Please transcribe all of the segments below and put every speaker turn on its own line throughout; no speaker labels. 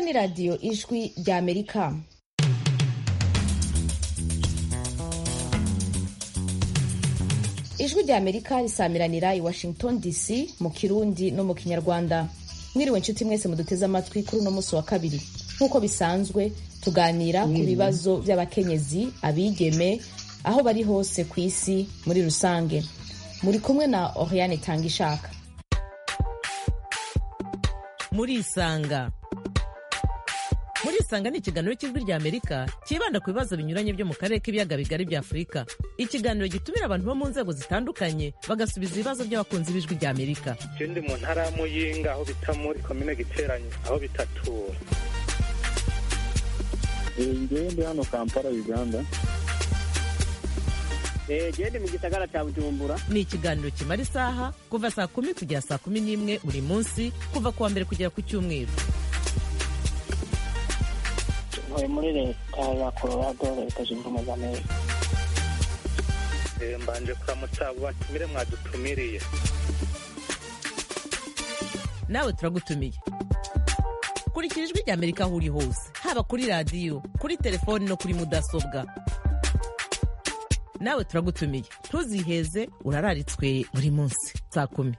ni radiyo ijwi rya amerika ijwi rya amerika risamiranira i washington dc mu kirundi no mu kinyarwanda mwiriwe nshuti mwese muduteze amatwi kuri uno munsi wa kabiri nk'uko bisanzwe tuganira ku bibazo by'abakenyezi abigeme aho bari hose ku isi muri rusange muri kumwe na oriane tanga ishaka
murisanga murisanga ni ikiganiro cy'ijwi rya amerika cyibanda ku bibazo binyuranye byo mu karere k'ibiyaga bigari bya afurika ikiganiro gitumira abantu bo mu nzego zitandukanye bagasubiza ibibazo by'abakunzi b'ijwi rya amerika
je ndi mu ntara ya muyinga aho bita muri komine giteranye aho bitatura
ngewe ndi hano kampala uganda
gende mu gisagara cya bujumbura
ni ikiganiro kimara isaha kuva saa kumi kugera saa kumi n'imwe buri munsi kuva ku wa mbere kugera ku cyumweru
ntuye muri leta ya colorado leta zunze ubumwe za amerika
Eh, mbanje kuramutsa abo batumire mwadutumiriye
nawe turagutumiye kurikira ijwi rya amerika aho uri hose haba kuri radiyo kuri telefoni no kuri mudasobwa nawe turagutumiye ntuziheze urararitswe buri munsi saa kumi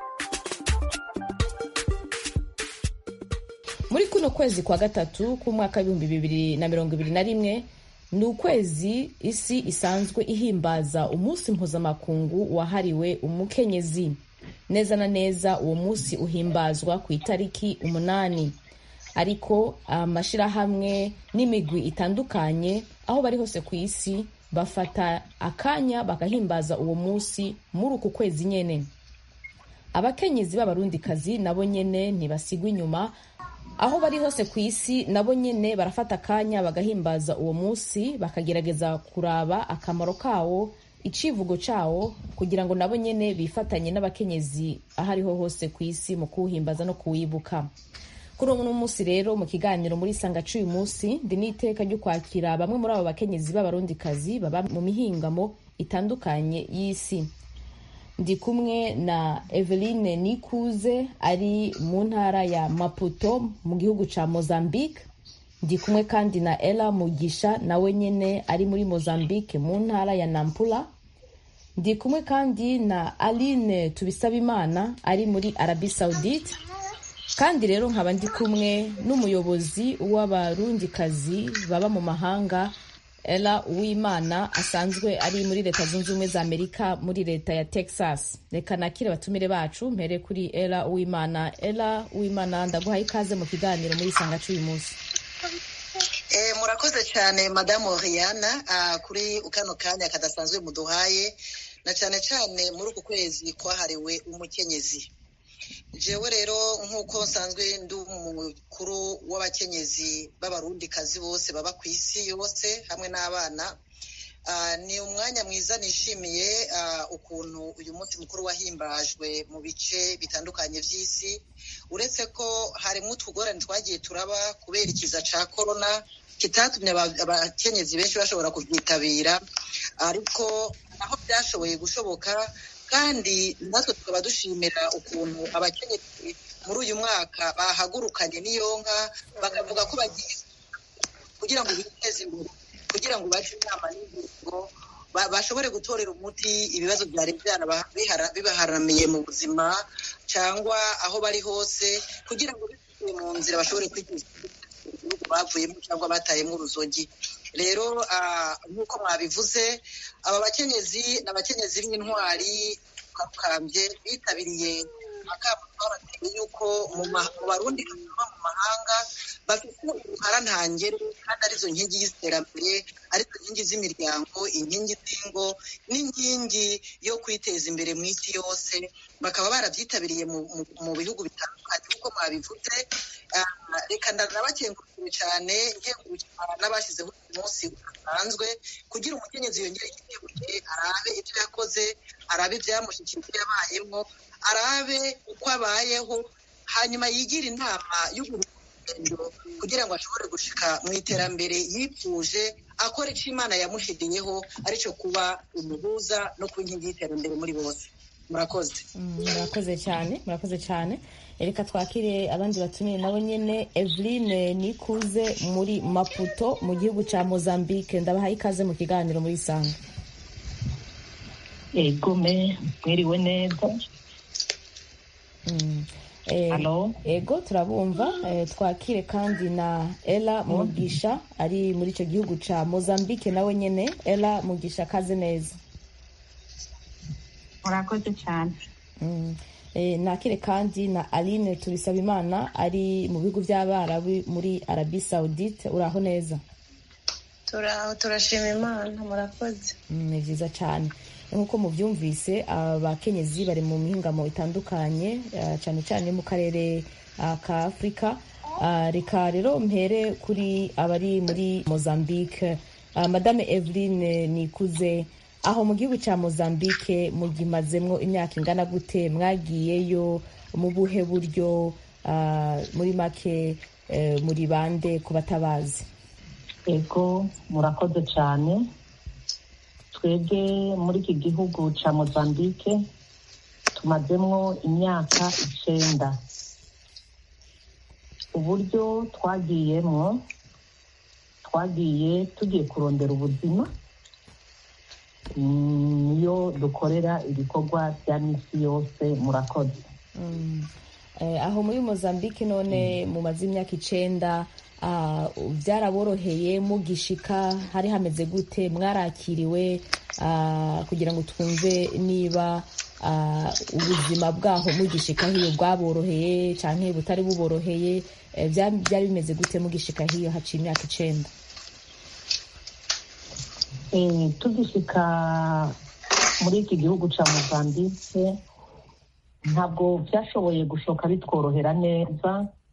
muri kuno kwezi kwa gatatu k'umwaka w'ibihumbi bibiri na mirongo ibiri na rimwe ni ukwezi isi isanzwe ihimbaza umunsi mpuzamakungu wahariwe umukenyezi neza na neza uwo munsi uhimbazwa ku itariki umunani ariko amashyirahamwe n'imigwi itandukanye aho bari hose ku isi bafata akanya bagahimbaza uwo munsi muri uku kwezi nyene abakenyezi b'abarundikazi nabo nyene ntibasigwa inyuma aho bari hose ku isi nabo nyene barafata akanya bagahimbaza uwo munsi bakagerageza kuraba akamaro kawo icivugo cawo kugira ngo nabo nyene bifatanye n'abakenyezi aho ariho hose ku isi mu kuwuhimbaza no kuwibuka kuri uno munsi rero mu kiganiro muri sanga c'uyu munsi ndi n'iteka ryo kwakira bamwe muri abo bakenyezi b'abarundikazi baba mu mihingamo itandukanye y'isi ndi kumwe na eveline nikuze ari mu ntara ya maputo mu gihugu ca mozambique ndi kumwe kandi na ela mugisha nawe nyene ari muri mozambique mu ntara ya nampula ndi kumwe kandi na aline tubisabimana ari muri arabi saudite kandi rero nkaba ndi kumwe n'umuyobozi w'abarundikazi baba mu mahanga ela uwimana asanzwe ari muri leta zunze ubumwe za amerika muri leta ya texas reka nakire abatumire bacu mpere kuri ela uwimana ela uwimana ndaguhaye ikaze mu kiganiro muri isanga c'uyu munsi
Eh, murakoze cyane madamu Oriana ah, kuri kano kanya kadasanzwe muduhaye na cyane cyane muri uku kwezi kwahariwe umukenyezi jewe rero nk'uko nsanzwe ndi umukuru w'abakenyezi b'abarundikazi bose baba ku isi yose hamwe n'abana Ah, ni umwanya mwiza nishimiye ah, ukuntu uyu munsi mukuru wahimbajwe mu bice bitandukanye by'isi uretse ko harimo utugorane twagiye turaba kubera ikiza cya korona kitatumye aba- abakenyezi benshi bashobora kubyitabira ariko aho byashoboye gushoboka kandi natwe tukaba dushimira ukuntu abakenyezi muri uyu mwaka bahagurukanye n'iyonka bakavuga ko bagiye kugira ngo biteze imbere kugira ngo bace inama n'ingingo ba- bashobore gutorera umuti ibibazo byari byaraba- bihara- bibaharamiye mu buzima cyangwa aho bari hose kugira ngo bisubiye mu nzira bashobore kwiteza imbere mu gihugu bavuyemo cyangwa batayemo uruzogi rero ah, nk'uko mwabivuze aba bakenyezi ni abakenyezi b'intwari kakambye bitabiriye akamo twabateye yuko mu ma- mu barundi baba mu mahanga bafite uruhara ntangere kandi arizo nkingi y'iterambere arizo nkingi z'imiryango inkingi z'ingo n'inkingi yo kwiteza imbere mu isi yose bakaba barabyitabiriye mu, mu, mu bihugu bitandukanye nk'uko mwabivuze Ah, reka ndanabakengurukiye cyane nkengurukira n'abashyizeho uyu munsi udasanzwe kugira umukenyezi yongere yiteguye arabe ibyo yakoze arabe ibyamushyikira ibyo yabayemo arabe uko abayeho hanyuma yigire inama y'urugendo kugira ngo ashobore gushika mu iterambere yipfuje akora icyo imana yamushiriyeho aricyo kuba umuhuza no kuba inkingi y'iterambere muri bose murakoze
murakoze cyane murakoze cyane reka twakire abandi batumiye nabo nyine eveline nikuze muri maputo mu gihugu cya mozambique ndabahaye ikaze mu kiganiro muri isanga
egome mwiriwe neza
ego turabumva twakire kandi na ela mugisha ari muri icyo gihugu cya mozambique nawe nyine ela mugisha akaze neza
murakoze cyane
nakire kandi na aline tubisabimana ari mu bihugu by'abarabu muri arabi saudite uraho neza
turaho turashima imana murakoze
ni byiza cyane nk'uko mubyumvise abakenyezi bari mu mihingamo itandukanye cyane cyane mu karere ka afurika reka rero mpere kuri abari muri mozambique madame eveline nikuze aho mu gihugu cya mozambique mugimazemo imyaka ingana gute mwagiyeyo mu buhe buryo muri make muri bande ku batabazi
ego murakoze cyane twebwe muri iki gihugu cya mozambique tumazemo imyaka icyenda uburyo twagiyemo twagiye tugiye kurondera ubuzima niyo dukorera ibikorwa bya minsi yose murakoze
aho muri mozambique none mumaze imyaka icyenda byaraboroheye mugishika hari hameze gute mwarakiriwe kugira ngo twumve niba ubuzima bwaho mugishika hiyo bwaboroheye cyangwa butari buboroheye byari bimeze gute mugishika hiyo haciye imyaka icyenda
tugishika muri iki gihugu cya mozambique ntabwo byashoboye gushoka bitworohera neza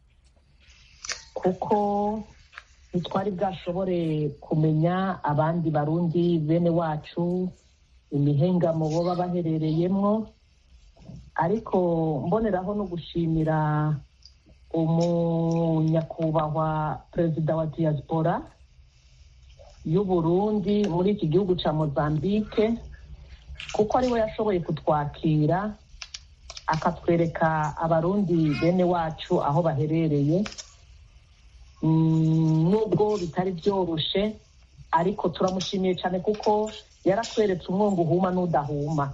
kuko ntitwari bwashobore kumenya abandi barundi bene wacu imihengamo baba baherereyemo ariko mboneraho no gushimira umunyakubahwa perezida wa diaspora y'uburundi muri iki gihugu cya mozambique kuko ariwe yashoboye kutwakira akatwereka abarundi bene wacu aho baherereye nubwo bitari byoroshye ariko turamushimiye cyane kuko yaratweretse umwungu uhuma n'udahuma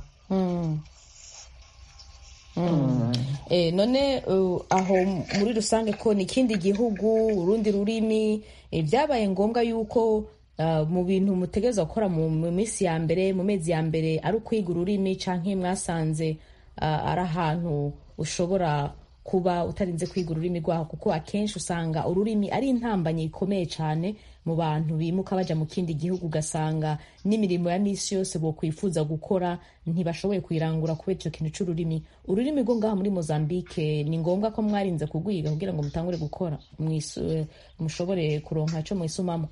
none aho muri rusange ko ni ikindi gihugu urundi rurimi byabaye ngombwa yuko mu bintu mutegereza gukora mu minsi ya mbere mu mezi ya mbere ari ukwiga ururimi cyangwa mwasanze ari ahantu ushobora kuba utarinze kwiga ururimi rwaho kuko akenshi usanga ururimi ari intambanye ikomeye cyane mu bantu bimuka bajya mu kindi gihugu ugasanga n'imirimo ya minsi yose bakwifuza gukora ntibashoboye kuyirangura kubera icyo kintu cy'ururimi ururimi rwo ngaho muri mozambique ni ngombwa ko mwarinze kugwiga kugira ngo mutangure gukora mushobore kuronka icyo mwisumamo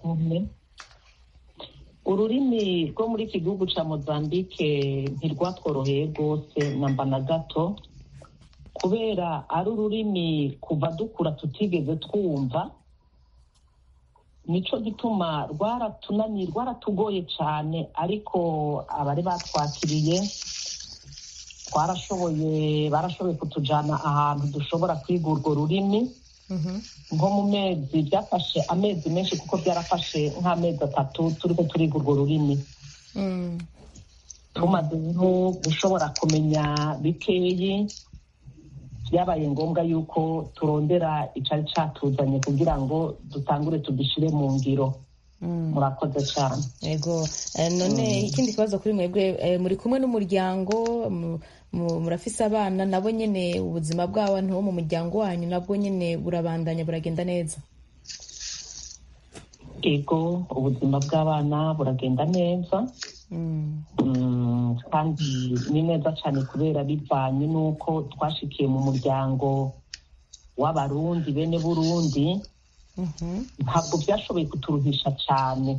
ururimi rwo muri iki gihugu cya mozambique ntirwatworoheye rwose namba na gato kubera ari ururimi kuva dukura tutigeze twumva nicyo gituma rwaratunaniye rwaratugoye cyane ariko abari batwakiriye twarashoboye barashoboye kutujyana ahantu dushobora kwiga urwo rurimi nko mu mezi byafashe amezi menshi kuko byarafashe nk'amezi atatu turi turiga urwo rurimi tumaze gushobora kumenya bikeyi byabaye ngombwa yuko turondera icyari cyatuzanye kugira ngo dutangure tugishyire mu ngiro murakoze cyane
yego none ikindi kibazo kuri mwebwe muri kumwe n'umuryango murafise abana nabo nyine ubuzima bw'abantu bo mu muryango wanyu nabwo nyine burabandanya buragenda neza
yego ubuzima bw'abana buragenda neza kandi ni neza cyane kubera bivanye n'uko twashikiye mu muryango w'abarundi bene burundi ntabwo byashoboye kuturuhisha cyane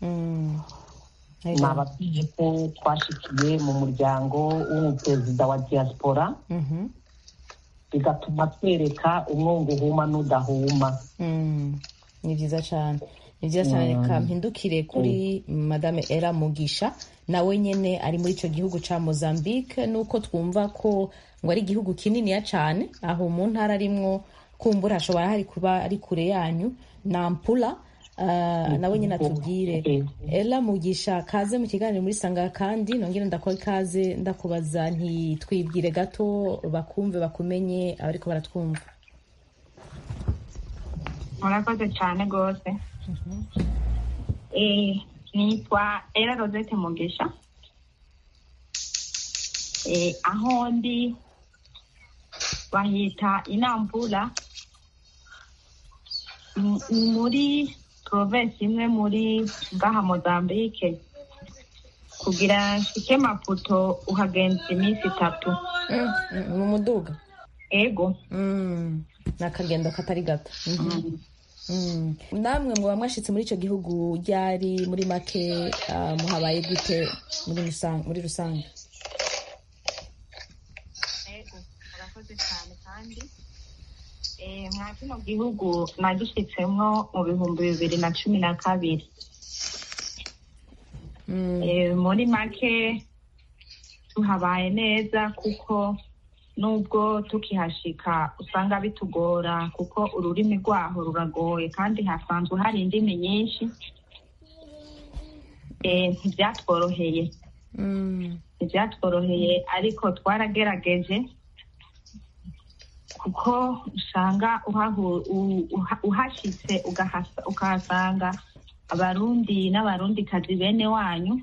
nababwiye ko twashikiye mu muryango w'umuperezida wa diaspora bigatuma twereka umwungu uhuma n'udahuma
ni byiza cyane ni byiza cyane reka mpindukire kuri madame era mugisha nawe nyine ari muri icyo gihugu cya mozambique nuko twumva ko ngo ari igihugu kininiya cyane aho mu ntara arimwo kumbura hashobora hari kuba ari kure yanyu nampula uh, nawe nyine atubwire era mugisha kaze mu kiganiro muri sanga kandi nongere ndakora ikaze ndakubaza ntitwibwire gato bakumve bakumenye abariko baratwumva
murakoze cyane rwose Eh, nitwa era rosette mugisha Eh, aho ndi bahita inambura M- muri province imwe muri ngaha mozambique kugira nshike maputo uhagenza iminsi itatu
Mm, mm, mu muduga
ego
Mm, ni akagendo katari gato Mhm. Mm. namwe mwaba mwashitse muri icyo gihugu ryari muri make ah, muhabaye gute muri rusange muri rusange
ego murakoze cyane kandi eh, mwa kino gihugu nagishitsemwo mu bihumbi bibiri na cumi na kabiri
Mm,
Eh, muri make tuhabaye neza kuko nubwo tukihashika usanga bitugora kuko ururimi rwaho ruragoye kandi hasanzwe hari indimi nyinshi Eh, ntibyatworoheye
mm,
ntibyatworoheye ariko twaragerageje kuko usanga uhahu- u- uha- uhashitse ugahasa- ukahasanga abarundi n'abarundikazi bene wanyu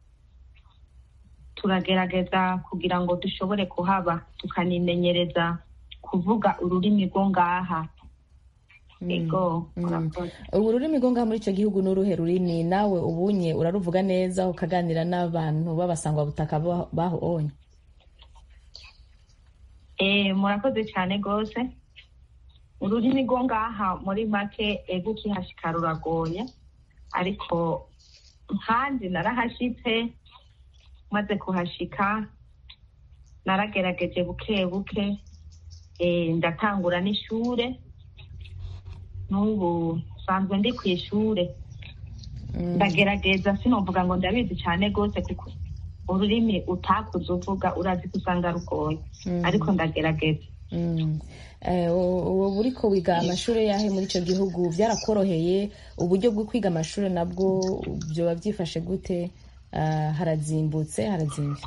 turagerageza kugira ngo dushobore kuhaba tukanimenyereza kuvuga ururimi rwo ngaha ego
mm.
murakoze.
ubu ururimi rwo ngaha muri icyo gihugu ni uruhe rurimi nawe ubunye uraruvuga neza ukaganira n'abantu b'abasangwabutaka ba- baho onye
Eh, murakoze cyane rwose ururimi rwo ngaha muri make ego ukihashika ruragoye ariko nkanjye narahashitse maze kuhashika naragerageje buke buke eh, ndatangura n'ishure n'ubu nsanzwe ndi ku ishure
Mm,
ndagerageza sinovuga ngo ndabizi cyane rwose kuko ururimi utakuze uvuga urazi ko usanga rugoye
mm,
ariko ndagerageza
mm. Eh, ubu uriko wiga amashuri yahe muri icyo gihugu byarakoroheye uburyo bwo kwiga amashuri nabwo byoba byifashe gute Ah, harazimbutse harazimbye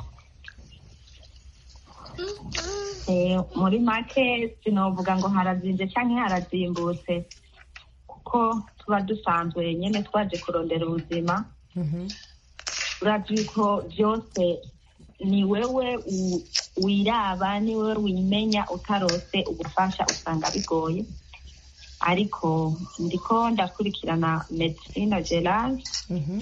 Eh, muri make sinovuga ngo harazinze cyangwa harazimbutse kuko tuba dusanzwe nyine twaje kurondera ubuzima
Mhm.
urazi ko byose ni wewe u- wiraba ni wewe wimenya utarose ubufasha usanga bigoye ariko ndiko ndakurikirana medicine gerard
Mhm.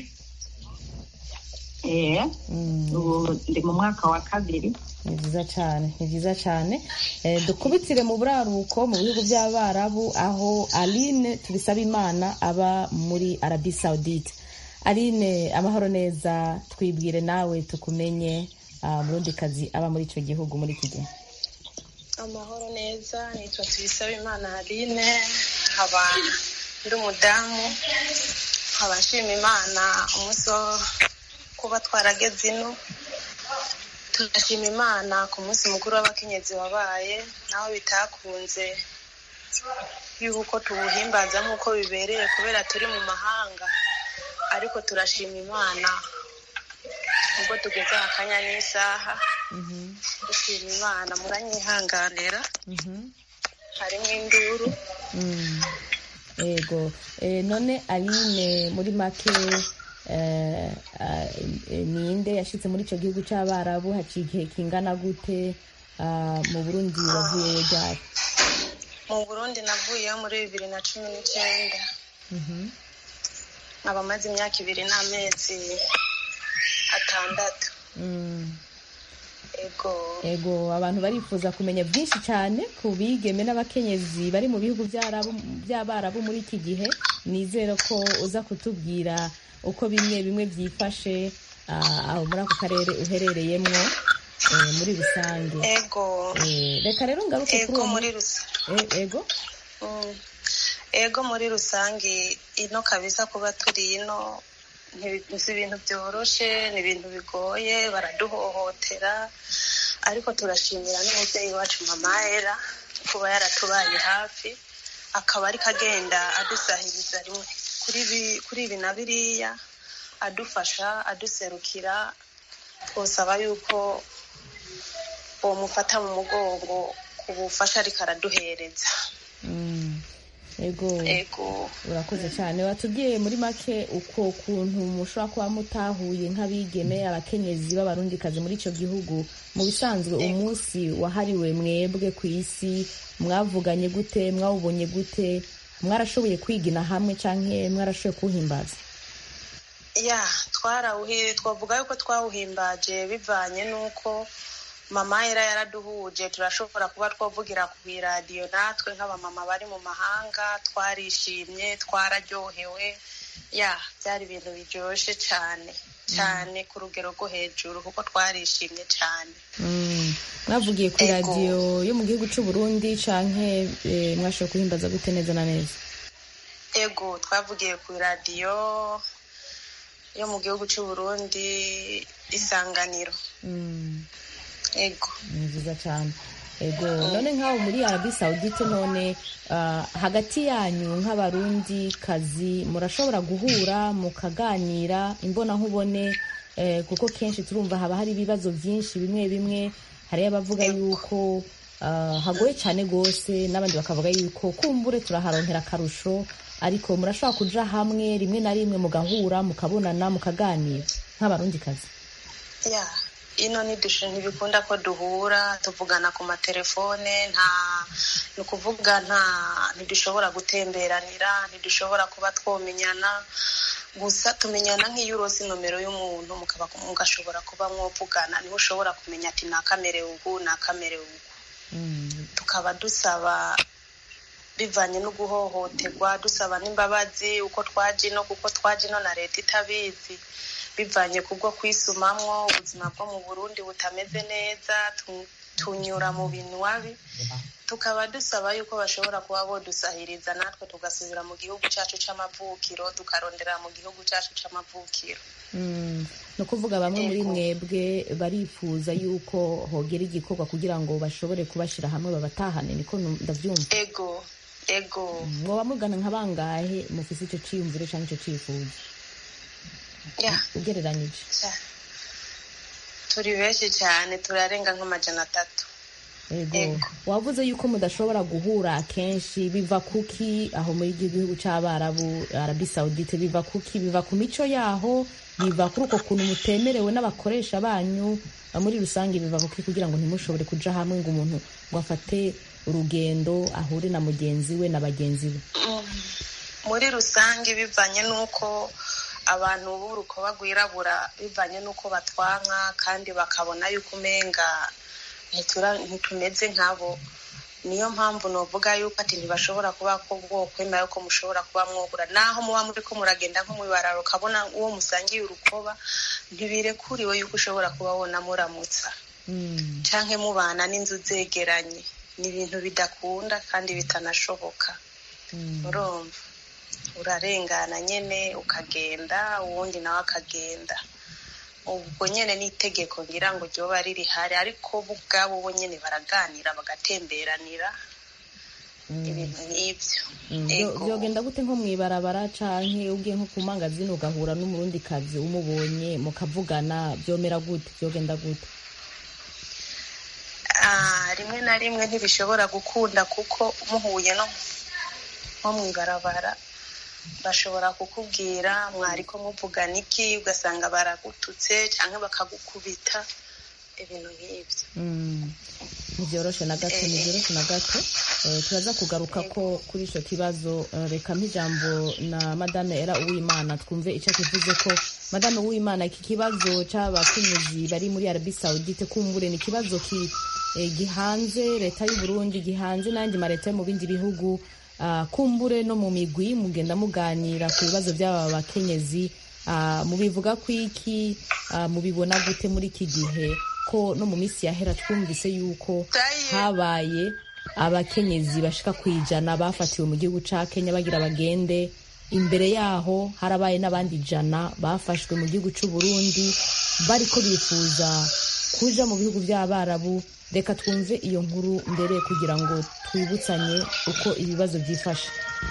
eh,
Mm.
ubu ndi mu mwaka wa kabiri
ni byiza cyane ni byiza cyane Eh, dukubitire mu buraruko mu bihugu by'abarabu aho aline tubisaba imana aba muri arabi saudite aline amahoro neza twibwire nawe tukumenye ah, murundikazi aba muri icyo gihugu muri iki gihe
amahoro neza nitwa tuyisabe imana aline nkaba ndi umudamu nkaba nshima imana umunsi wo kuba twarageze ino turashima imana ku munsi mukuru w'abakenyezi wabaye naho bitakunze yuko tuwuhimbaza nk'uko bibereye kubera turi mu mahanga ariko turashima imana ubwo tugeze akanya n'isaha dushima imana muranyihanganira harimo induru
Mm. yego Eh, none aline muri make eh, ah, eh, ninde yashitse muri icyo gihugu cy'abarabu haciye igihe kingana gute Ah, mu burundi wavuyeyo ryari
mu burundi navuyeyo muri bibiri na cumi n'icyenda
Mhm.
nkaba maze imyaka ibiri n'amezi atandatu
Mm.
ego
ego abantu barifuza kumenya byinshi cyane ku bigeme n'abakenyezi bari mu bihugu by'Arabu- by'abarabu muri iki gihe nizere ko uza kutubwira uko bimwe bimwe byifashe ah, aho muri ako karere uherereyemo eh, muri rusange
ego
Eh, reka rero ngaruke kuri
ego
uwo
muri
mu-
rusa
eh, ego
Mm. ego muri rusange ino kabisa kuba turi ino ntibi- si ibintu byoroshe ni ibintu bigoye baraduhohotera ariko turashimira n'umubyeyi wacu mama era kuba yaratubaye hafi akaba ariko agenda adusahiriza rimwe kuri ibi- kuri ibi na biriya adufasha aduserukira twosaba yuko bomufata mu mugongo ku bufasha ariko araduhereza
Mm. ego
ego
urakoze cyane watubwiye muri make uko kuntu mushobora kuba mutahuye nk'abigeme abakenyezi b'abarundikazi muri icyo gihugu mu bisanzwe umunsi wahariwe mwebwe ku isi mwavuganye gute mwawubonye gute mwarashoboye kwigina hamwe cyangwa mwarashoboye kuwuhimbaza
ya twarawuhi twavuga yuko twawuhimbaje bivanye n'uko mama era yaraduhuje turashobora kuba twavugira ku iradiyo natwe nk'abamama bari mu mahanga twarishimye twararyohewe ya byari ibintu biryoshye cyane cyane ku rugero rwo hejuru kuko twarishimye cyane
Mm. mwavugiye ku
Ego.
iradiyo yo mu gihugu cy'u Burundi cyangwa mwashoboye kuhimbaza gute neza na neza
ego twavugiye ku iradiyo yo mu gihugu cy'u Burundi isanganiro
Mm.
ego
ni byiza cyane ego none nk'aho muri arabi sawudite none ah, hagati yanyu nk'abarundi kazi murashobora guhura mukaganira imbonankubone eh, kuko kenshi turumva haba hari ibibazo byinshi bimwe bimwe hariyo abavuga yuko ah, hagoye cyane rwose n'abandi bakavuga yuko kumbure turaharonkera akarusho ariko murashobora kuja hamwe rimwe na rimwe mugahura mukabonana mukaganira nk'abarundi kazi
ya ino ntidushe ntibikunda ko duhura tuvugana ku matelefone nta ni ukuvuga nta ntidushobora gutemberanira ntidushobora kuba twomenyana gusa tumenyana nk'iyo urose nomero y'umuntu mukaba mugashobora kuba mwovugana niho ushobora kumenya ati nakamerewe ubu nakamerewe ubu tukaba dusaba bivanye no guhohoterwa dusaba n'imbabazi uko twaje ino kuko twaje ino na leta itabizi bivanye kubwo kwisumamwo ubuzima bwo mu burundi butameze neza tu- tunyura mu bintu wabi tukaba dusaba yuko bashobora kuba bodusahiriza natwe tugasubira mu gihugu cyacu c'amavukiro tukarondera mu gihugu cyacu c'amavukiro
Mm, ni ukuvuga bamwe muri
Ego.
mwebwe barifuza yuko hogera igikorwa kugira ngo bashobore kubashyira hamwe babatahane niko nu- ndabyumva
ego ego
mwoba mugana nka bangahe mufise icyo cyiyumviro cyangwa icyo cyifuzo
ya
ugereranyije
ca- turi benshi cyane turarenga nk'amajana atatu
ego
Ego.
wavuze yuko mudashobora guhura akenshi biva kuki aho muri iki gihugu cy'abarabu arabi sawudite biva kuki biva ku mico yaho biva kuri uko kuntu mutemerewe n'abakoresha banyu uh, muri rusange biva kuki kugira ngo ntimushobore kuja hamwe ngo umuntu ngo afate urugendo ahure na mugenzi we na bagenzi be
Mm. muri rusange bivanye n'uko abantu b'urukoba rwirabura bivanye n'uko batwanka kandi bakabona yuko umenga ntitura- ntitumeze nkabo niyo mpamvu novuga yuko ati ntibashobora kuba ko bwokwemera yuko mushobora kuba mwogura naho muba muri ko muragenda nko mwibararo ukabona uwo musangiye urukoba ntibirekuriwe yuko ushobora kuba wona muramutsa
Mm.
canke mubana n'inzu zegeranye ni ibintu bidakunda kandi bitanashoboka
Mm.
urumva urarengana nyene ukagenda uwundi nawe akagenda ubwo nyene n'itegeko ngira ngo ryoba rihari ariko bo ubwabo bo nyene baraganira bagatemberanira ibintu nk'ivyo
Mm, byo-
Ego.
byogenda gute nko mwibarabara canke ugiye nko ku mangazini ugahura n'umurundi kazi umubonye mukavugana byomera gute byogenda gute
Ah, rimwe na rimwe ntibishobora gukunda kuko muhuye no nko mw'ibarabara bashobora kukubwira mwariko muvugana iki ugasanga baragututse canke bakagukubita ibintu nk'ivyo
Mm, ntibyoroshe na gato ntibyoroshe na gato Eh, turaza kugaruka ko kuri ico kibazo eh, reka mp'ijambo na madame era uwimana twumve ico kivuze ko madame uwimana iki kibazo c'abakenyezi bari muri arabi saudite kumbure ni ikibazo ki eh, gihanze leta y'u burundi gihanze n'andi maleta yo mu bindi bihugu Ah, kumbure no mu migwi mugenda muganira ku bibazo by'aba bakenyezi Ah, mubivuga ko iki Ah, mubibona gute muri iki gihe ko no mu minsi yahera twumvise yuko habaye abakenyezi bashika ku ijana bafatiwe mu gihugu ca kenya bagira bagende imbere yaho harabaye n'abandi ijana bafashwe mu gihugu c'u burundi bariko bifuza kuja mu bihugu vy'abarabu reka twumve iyo nkuru mbere kugira ngo twibutsanye uko ibibazo vyifashe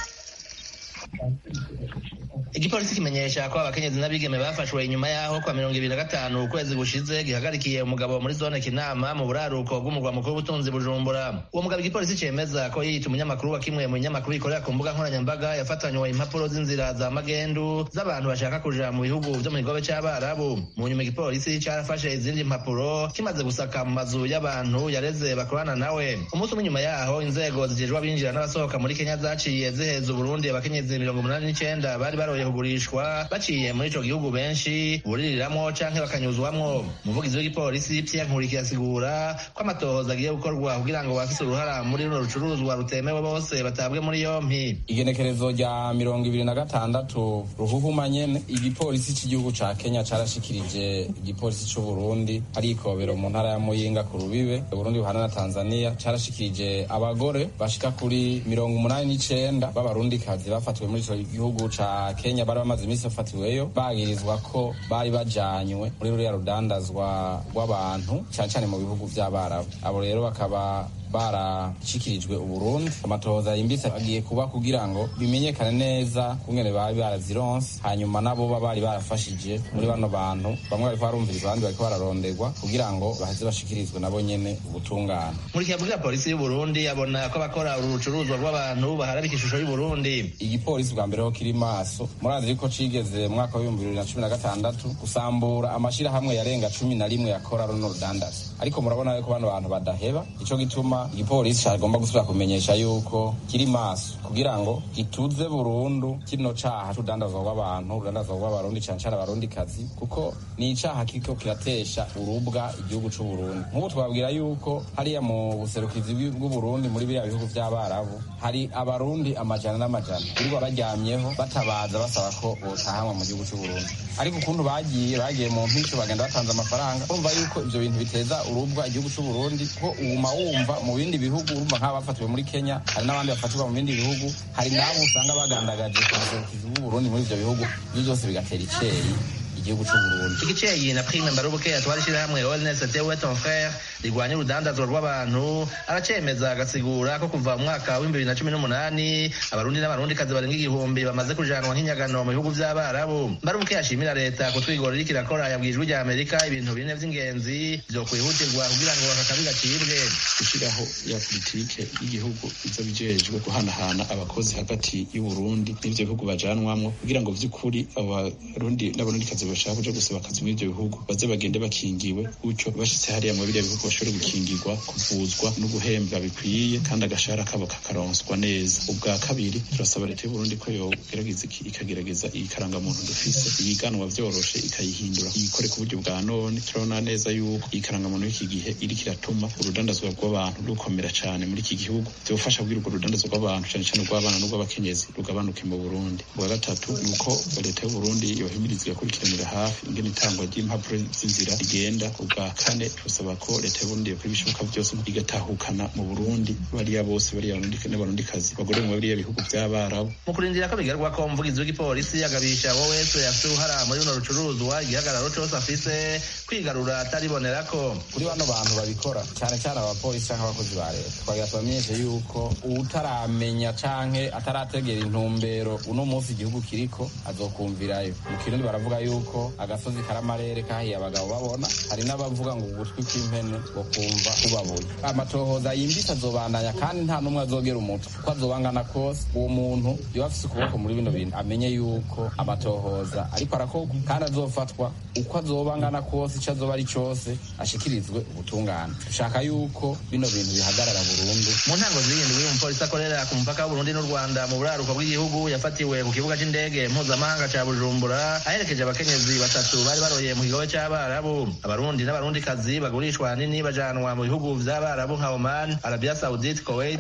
igipolisi kimenyesha ko abakenyezi n'abigeme bafashwe inyuma yaho kwa mirongo ibiri na gatanu ukwezi gushize gihagarikiye umugabo muri zone kinama mu buraruko bw'umurwa mukuru w'ubutunzi bujumbura uwo mugabo igipolisi cemeza ko yiyita umunyamakuru wa kimwe mu binyamakuru bikorera ku mbuga nkoranyambaga yafatanywe impapuro z'inzira za magendu z'abantu bashaka kuja mu bihugu vyo mu kigobe c'abarabu mu nyuma igipolisi carafashe izindi mpapuro kimaze gusaka mu mazu y'abantu yareze bakorana nawe umunsi umwe nyuma yaho inzego zijejwe abinjira n'abasohoka muri kenya zaciye ziheza uburundi abakenyezi mirongo umunani n'icenda bari baroye kugurishwa baciye muri ico gihugu benshi buririramwo canke bakanyuzwamwo umuvugizi w'igipolisi Pierre Nkuriki asigura ko amatohoza agiye gukorwa kugira ngo bafise uruhara muri runo rucuruzwa rutemewe bose batabwe muri yompi
igenekerezo rya mirongo ibiri na gatandatu ruhuhuma nyene igipolisi c'igihugu ca kenya carashikirije igipolisi c'uburundi ari ikobero mu ntara ya muyinga ku rubibe uburundi buhana na tanzania carashikirije abagore bashika kuri mirongo umunani n'icenda b'abarundikazi bafatiwe muri ico gihugu ca kenya bari bamaze iminsi bafatiweyo bagirizwa ko bari bajanywe muri ruriya rudandazwa rw'abantu cane cane mu bihugu vy'abarabu abo rero bakaba barashikirijwe uburundi amatohoza yimbitse agiye kuba kugira ngo bimenyekane neza kungene bari barazironse hanyuma nabo baba bari barafashije muri bano bantu bamwe bariko barumviriza abandi bariko bararonderwa kugira ngo baheze bashikirizwe nabo nyene ubutungane
muri kiyavugira polisi y'uburundi abona ko abakora uru rucuruzwa rw'abantu baharabika ishusho y'uburundi
igipolisi bwa mbere ho kiri maso murazi ko cigeze mu mwaka w'ibihumbi bibiri na cumi na gatandatu gusambura amashirahamwe yarenga cumi na rimwe yakora runo rudandaza ariko murabona yuko bano bantu badaheba ico gituma igipolisi cagomba gusubira kumenyesha yuko kiri maso kugira ngo gituze burundu kino caha c'urudandazwa rw'abantu urudandazwa rw'abarundi cane cane abarundikazi kuko ni icaha kiriko kiratesha urubwa igihugu c'uburundi nk'ubu twabwira yuko hariya mu buserukizi bw'uburundi muri biriya bihugu vy'abarabu hari abarundi amajana n'amajana birirwa baryamyeho batabaza basaba ko botahanwa mu gihugu c'uburundi ariko ukuntu bagiye bagiye mu mpico bagenda batanze amafaranga urumva yuko ivyo bintu biteza urubwa igihugu c'uburundi ko uguma wumva mu bindi bihugu urumva nk'aba bafatiwe muri kenya hari n'abandi bafatirwa mu bindi bihugu hari n'abo usanga bagandagaje ku buserukizi bw'uburundi muri ivyo bihugu ivyo byose bigatera iceyi igihugu c'uburundi
igiceyi na prime mbarubuke atwara ishirahamwe ONS tewe ton frère rigwanya urudandazwa rw'abantu aracemeza agasigura ko kuva mu mwaka w'ibihumbi bibiri na cumi n'umunani abarundi n'abarundikazi barenga igihumbi bamaze kujanwa nk'inyagano mu bihugu vy'abarabu mbarubuke yashimira leta kutwigora iriko irakora yabwiye ijwi rya amerika ibintu bine vy'ingenzi vyo kwihutirwa kugira ngo aka kabi gacibwe
gushyiraho ya politike y'igihugu izo bijejwe guhanahana abakozi hagati y'uburundi n'ivyo bihugu bajanwamwo kugira ngo vy'ukuri abarundi n'abarundikazi bashaka kuja gusaba akazi muri ivyo bihugu baze bagende bakingiwe gutyo bashitse hariya mu biriya bihugu bashobore gukingirwa kuvuzwa no guhembwa bikwiye kandi agashahara kabo kakaronswa neza ubwa kabiri turasaba leta y'uburundi ko yogerageza ikagerageza ikarangamuntu dufise iyiganwa vyoroshe ikayihindura iyikore ku buryo bwa none turabona neza yuko iyi karangamuntu y'iki gihe iriko iratuma urudandazwa rw'abantu rukomera cane muri iki gihugu vyofasha kugira urwo rudandazwa rw'abantu cane cane rw'abana n'urw'abakenyezi rugabanuke mu burundi ubwa gatatu ni uko leta y'uburundi yohimiriza igakurikiranira hafi ingene itangwa ry'impapuro z'inzira rigenda ubwa kane turasaba ko leta y'uburundi yakora ibishoboka byose igatahukana mu burundi bariya bose bariya n'abarundikazi bagore mu biriya bihugu vy'abarabu
mu kurindira ko bigarwa ko umuvugizi w'igipolisi agabisha wo wese afise uruhara muri runo rucuruzwa igihagararo cose afise kwigarura ataribonerako
kuri bano bantu babikora cane cane abapolisi canke abakozi ba leta twagira tubamenyeshe yuko utaramenya canke atarategera intumbero uno munsi igihugu kiriko azokumvirayo mu kirundi baravuga yuko agasozi karamarere kahiye abagabo babona hari n'abavuga ngo ugutwi kw'impene ngo kumva kubabuye amatohoza yimbitse azobandanya kandi nta n'umwe azogera umutwe uko azobangana kose uwo muntu yoba afise ukuboko muri bino bintu amenye yuko amatohoza ariko arakorwa kandi azofatwa uko azobangana kose ico azoba ari cose ashikirizwe ubutungane dushaka yuko bino bintu bihagarara burundu
mu ntango zirindwi umupolisi akorera ku mupaka w'uburundi n'u rwanda mu buraruko bw'igihugu yafatiwe ku kibuga c'indege mpuzamahanga ca bujumbura aherekeje abakenyezi batatu bari baroye mu kigobe c'abarabu abarundi n'abarundikazi bagurishwa hanini bajanwa mu bihugu vy'abarabu nka oman arabia saudite kuwait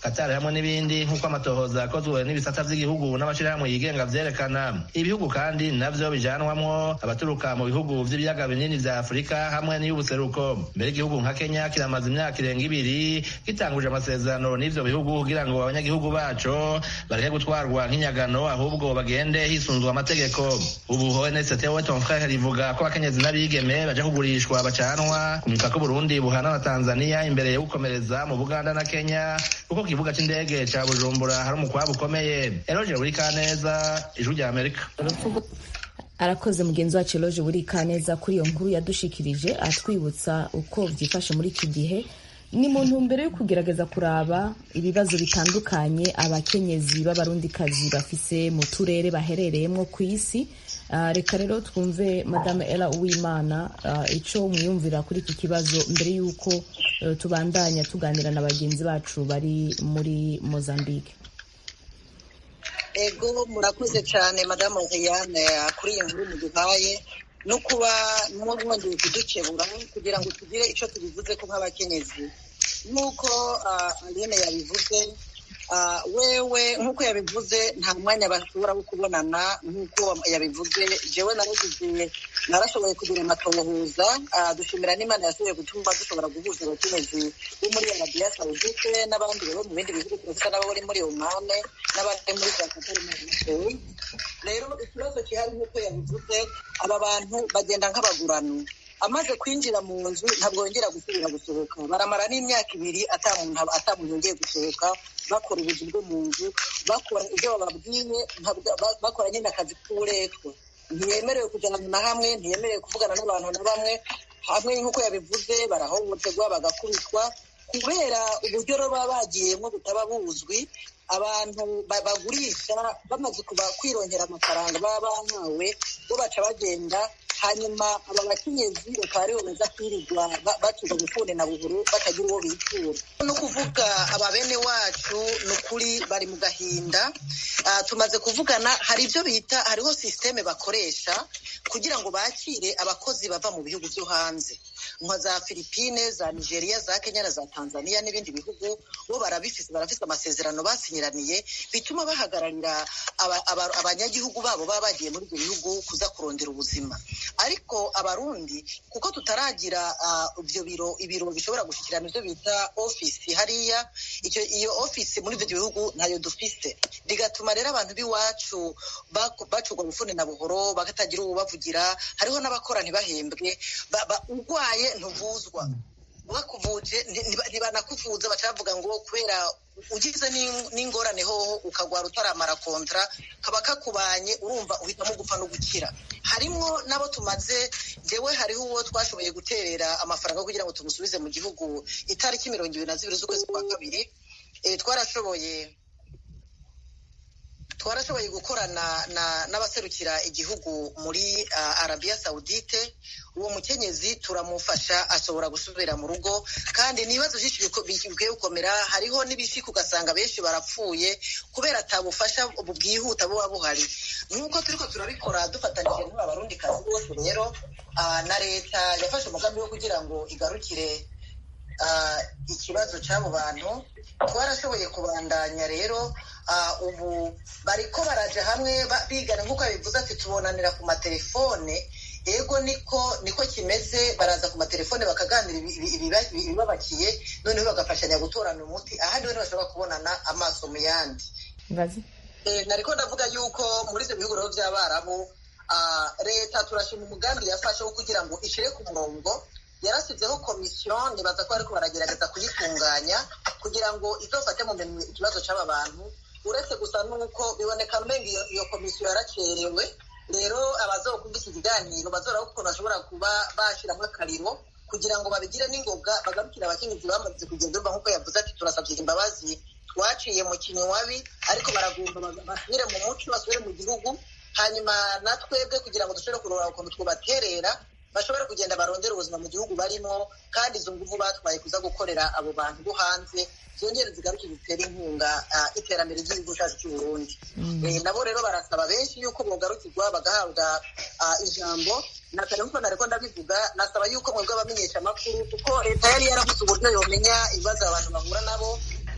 katari hamwe n'ibindi nk'uko amatohoza akozwe n'ibisata vy'igihugu n'amashirahamwe yigenga vyerekana ibihugu kandi navyo bijanwamwo abaturuka mu bihugu vy'ibiyaga binini vya afurika hamwe n'iy'ubuseruko mbere igihugu nka kenya kiramaze imyaka irenga ibiri gitanguje amasezerano n'ivyo bihugu kugira ngo abanyagihugu baco bareke gutwarwa nk'inyagano ahubwo bagende hisunzwe amategeko ubu onst we ton frere rivuga ko abakenyezi n'abigeme baja kugurishwa bacanwa ku mipaka uburundi buhana na tanzania imbere yo gukomereza mu buganda na kenya kuko ku kibuga c'indege ca bujumbura hari umukwabu ukomeye eroje buri kaneza ijwi rya amerika
arakoze mugenzi wacu eloge buri kaneza kuri iyo nkuru yadushikirije atwibutsa uko byifashe muri iki gihe ni mu ntumbero yo kugerageza kuraba ibibazo bitandukanye abakenyezi b'abarundikazi bafise mu turere baherereyemo ku isi Uh, reka rero twumve madame ela uwimana uh, ico mwiyumvira kuri iki kibazo mbere y'uko uh, tubandanya tuganira na bagenzi bacu bari muri mozambique
ego murakoze cyane madamu Riane kuri iyi nkuru muduhaye no kuba mwongeye kudukebura kugira ngo tugire icyo tubivuze ko nk'abakenyezi nk'uko Aline yabivuze wewe nk'uko yabivuze nta mwanya bashobora wo kubonana nk'uko yabivuze jewe naragize narashoboye kugira amatohoza dushimira n'imana yashoboye gutuma dushobora guhuza abakenyezi bo muri arabiya sawudite n'abandi bo mu bindi bihugu turafite n'abo bari muri omane n'abandi muri za katari n'amasoro rero ikibazo gihari nk'uko yabivuze aba bantu bagenda nk'abagurano amaze kwinjira mu nzu ntabwo yongera gusubira gusohoka baramara n'imyaka ibiri atamuntu yongeye gusohoka bakora ubuzi bwo mu nzu bakora ibyo bababwiye bakora nyine akazi k'uburetwa ntiyemerewe kujyana na hamwe ntiyemerewe kuvugana n'abantu na bamwe hamwe nk'uko yabivuze barahohoterwa bagakubitwa kubera uburyo baba bagiyemo butaba buzwi abantu bagurisha bamaze kwirongera amafaranga baba bahawe bo baca bagenda hanyuma aba bakenyezi bakaba aribo baza kwirirwa batuza gufune na buhuru batagira uwo bitura no kuvuga aba bene wacu ni ukuri bari mu gahinda tumaze kuvugana hari ibyo bita hariho sisiteme bakoresha kugira ngo bakire abakozi bava mu bihugu byo hanze nka za filipine za nigeria za kenya na za tanzania n'ibindi bihugu bo barabifise barafise amasezerano basinyiraniye bituma bahagararira abanyagihugu babo baba bagiye muri ibyo bihugu kuza kurondera ubuzima ariko abarundi kuko tutaragira ibyo biro ibiro bishobora gushyikirana ibyo bita ofisi hariya iyo ofisi muri ibyo bihugu ntayo dufise bigatuma rero abantu b'iwacu bacurwa bufune na buhoro batagira ububavugira hariho n'abakora ntibahembwe urwaye ntuvuzwa bakuvuje ntibanakuvuza bacavuga ngo kubera ugize n'ingorane hoho ukagwara utaramara kontra kaba kakubanye urumva uhitamo gupfa no gukira harimo n'abo tumaze jewe hariho uwo twashoboye guterera amafaranga kugira ngo tumusubize mu gihugu itariki mirongo ibiri na zibiri z'ukwezi kwa kabiri twarashoboye twarashoboye gukorana n'abaserukira igihugu muri arabiya sawudite uwo mukenyezi turamufasha ashobora gusubira mu rugo kandi n'ibibazo byinshi bikwiye gukomera hariho n'ibishika ugasanga benshi barapfuye kubera atabufasha bwihuta buba buhari nk'uko turiko turabikora dufatanyije n'abarundikazi bose rero na leta yafashe umugambi wo kugira ngo igarukire ikibazo cy'abo bantu twarashoboye kubandanya rero ubu bariko baraja hamwe bigana nk'uko yabivuze ati tubonanira ku matelefone ego niko niko kimeze baraza ku matelefone bakaganira ibibabakiye noneho bagafashanya gutorana umuti ahandi rero bashobora kubonana amaso mu yandi nariko ndavuga yuko muri ibyo bihugu rero by'abarabu leta turashima umugambi yafashe wo kugira ngo ishire ku murongo yarasizeho komisiyo nibaza ko ariko baragerageza kuyitunganya kugira ngo izofate mu minwe ikibazo cy'aba bantu uretse gusa n'uko biboneka mbenga iyo komisiyo yarakerewe rero abazokumva iki kiganiro bazora ukuntu bashobora kuba bashyiramo akariro kugira ngo babigire n'ingoga bagarukire abakenyezi bamaze kugenda urumva nk'uko yavuze ati turasabye imbabazi twaciye mu kinywabi ariko baragomba basubire mu muco basubire mu gihugu hanyuma natwebwe kugira ngo dushobore kurora ukuntu twabaterera bashobora kugenda barondera ubuzima mu gihugu barimo kandi izo nguvu batwaye kuza gukorera abo bantu bo hanze zongere zigaruke zitera inkunga iterambere ry'igihugu cyacu cy'u Burundi nabo rero barasaba benshi yuko bogarukirwa bagahabwa ijambo natari nkuko nariko ndabivuga nasaba yuko mwebwe abamenyesha amakuru kuko leta yari yarabuze uburyo yomenya ibibazo abantu bahura nabo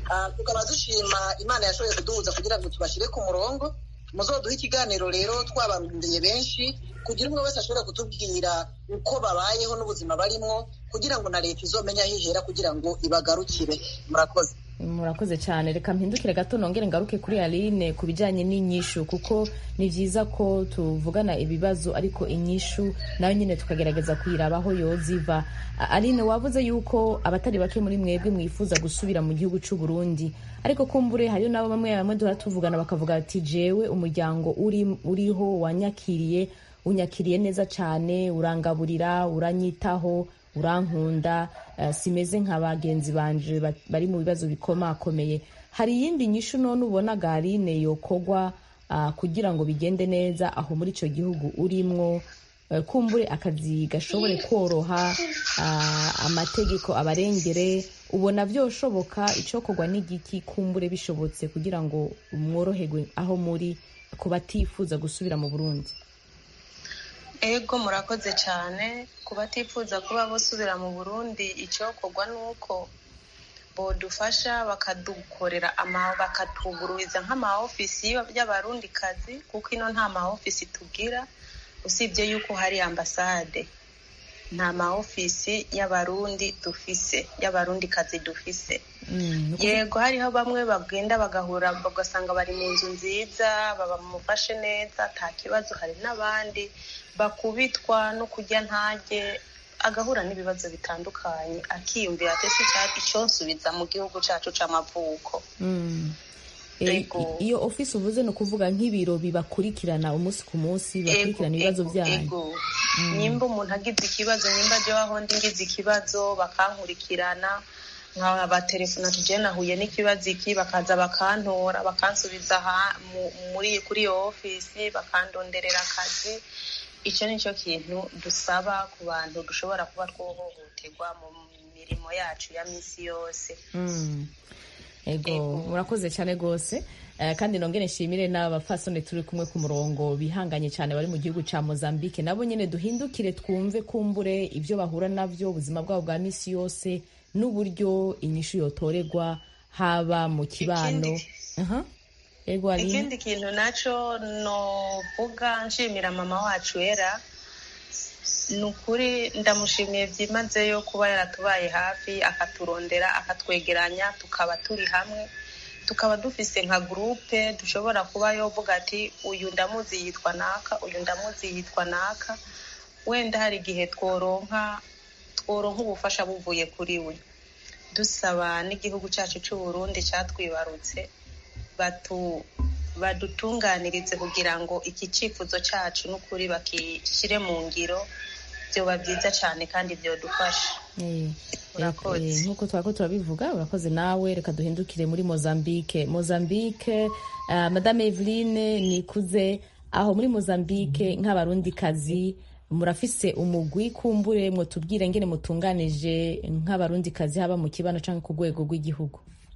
tukaba dushima imana yashoboye kuduhuza kugira ngo tubashyire ku murongo muzoduhe ikiganiro rero twabarundeye benshi kugira umwe wese ashobore kutubwira uko babayeho n'ubuzima barimo kugira ngo na leta izomenya aho ihera kugira ngo ibagarukire murakoze
murakoze cyane reka mpindukire gato nongere ngaruke kuri aline ku bijyanye n'inyishu kuko ni byiza ko tuvugana ibibazo ariko inyishu nayo nyine tukagerageza kuyiraba aho yoziva aline wavuze yuko abatari bake muri mwebwe mwifuza gusubira mu gihugu cy'u Burundi ariko kumbure hariyo nabo bamwe bamwe duhora tuvugana bakavuga ati jewe umuryango uri uriho wanyakiriye unyakiriye neza cyane urangaburira uranyitaho urankunda simeze nka bagenzi banje bari mu bibazo bikomakomeye hari iyindi nyishu none ubona garine yokogwa kugira ngo bigende neza aho muri icyo gihugu urimwo kumbure akazi gashobore koroha amategeko abarengere ubona byoshoboka icyokorwa n'igiki kumbure bishobotse kugira ngo mworoherwe aho muri ku batifuza gusubira mu burundi
ego murakoze cyane ku batifuza kuba basubira mu burundi icyokorwa ni uko bodufasha bakadukorera bakatugururiza nk'amaofisi y'abarundikazi kuko ino nta maofisi tugira usibye yuko hari ambasade nta maofisi y'abarundi dufise y'abarundikazi dufise yego hariho bamwe bagenda bagahura bagasanga bari mu nzu nziza bamufashe neza nta kibazo hari n'abandi bakubitwa no kurya ntage agahura n'ibibazo bitandukanye akiyumvira ati si icyo nsubiza mu gihugu cyacu cy'amavuko
iyo ofisi uvuze ni ukuvuga nk'ibiro bibakurikirana umunsi ku munsi bakurikirana ibibazo byanyu
nimba umuntu agize ikibazo nimba ajya aho ndi ngize ikibazo bakankurikirana nkabatelefona tugiye nahuye n'ikibazo iki bakaza bakantora bakansubiza muri kuri iyo ofisi bakandonderera akazi icyo ni cyo kintu dusaba ku bantu dushobora kuba twohohoterwa mu mirimo yacu ya minsi yose
ego murakoze cyane rwose kandi nongere nshimire n'abafasone turi kumwe ku murongo bihanganye cyane bari mu gihugu cya mozambique nabo nyine duhindukire twumve kumbure ibyo bahura nabyo ubuzima bwabo bwa minsi yose n'uburyo inyishu yotorerwa haba mu kibano
ikindi kintu nacyo novuga nshimira mama wacu era ni ukuri ndamushimiye byimazeyo kuba yaratubaye hafi akaturondera akatwegeranya tukaba turi hamwe tukaba dufise nka gurupe dushobora kuba yovuga ati uyu ndamuzi yitwa naka uyu ndamuzi yitwa naka wenda hari igihe tworonka tworonka ubufasha buvuye kuri we dusaba n'igihugu cyacu cy'u Burundi cyatwibarutse badutunganirize kugira ngo iki cyifuzo cyacu n'ukuri bakishyire mu ngiro byoba byiza cyane kandi byodufasha
nk'uko twako turabivuga urakoze nawe reka duhindukire muri mozambique mozambique madame eveline nikuze aho muri mozambique nk'abarundikazi murafise umugwi kumbure mwotubwire ngene mutunganije nk'abarundikazi haba mu kibano cyangwa ku rwego rw'igihugu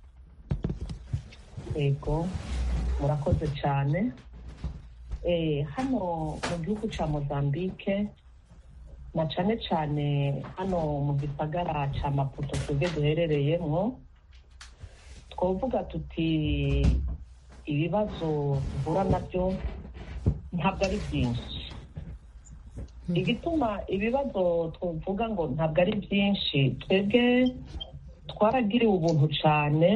yego murakoze cyane hano mu gihugu cya mozambique na cyane cyane hano mu gisagara cya maputo twebwe duherereyemo twavuga tuti ibibazo duhura nabyo ntabwo ari byinshi igituma ibibazo tuvuga ngo ntabwo ari byinshi twebwe twaragiriwe ubuntu cyane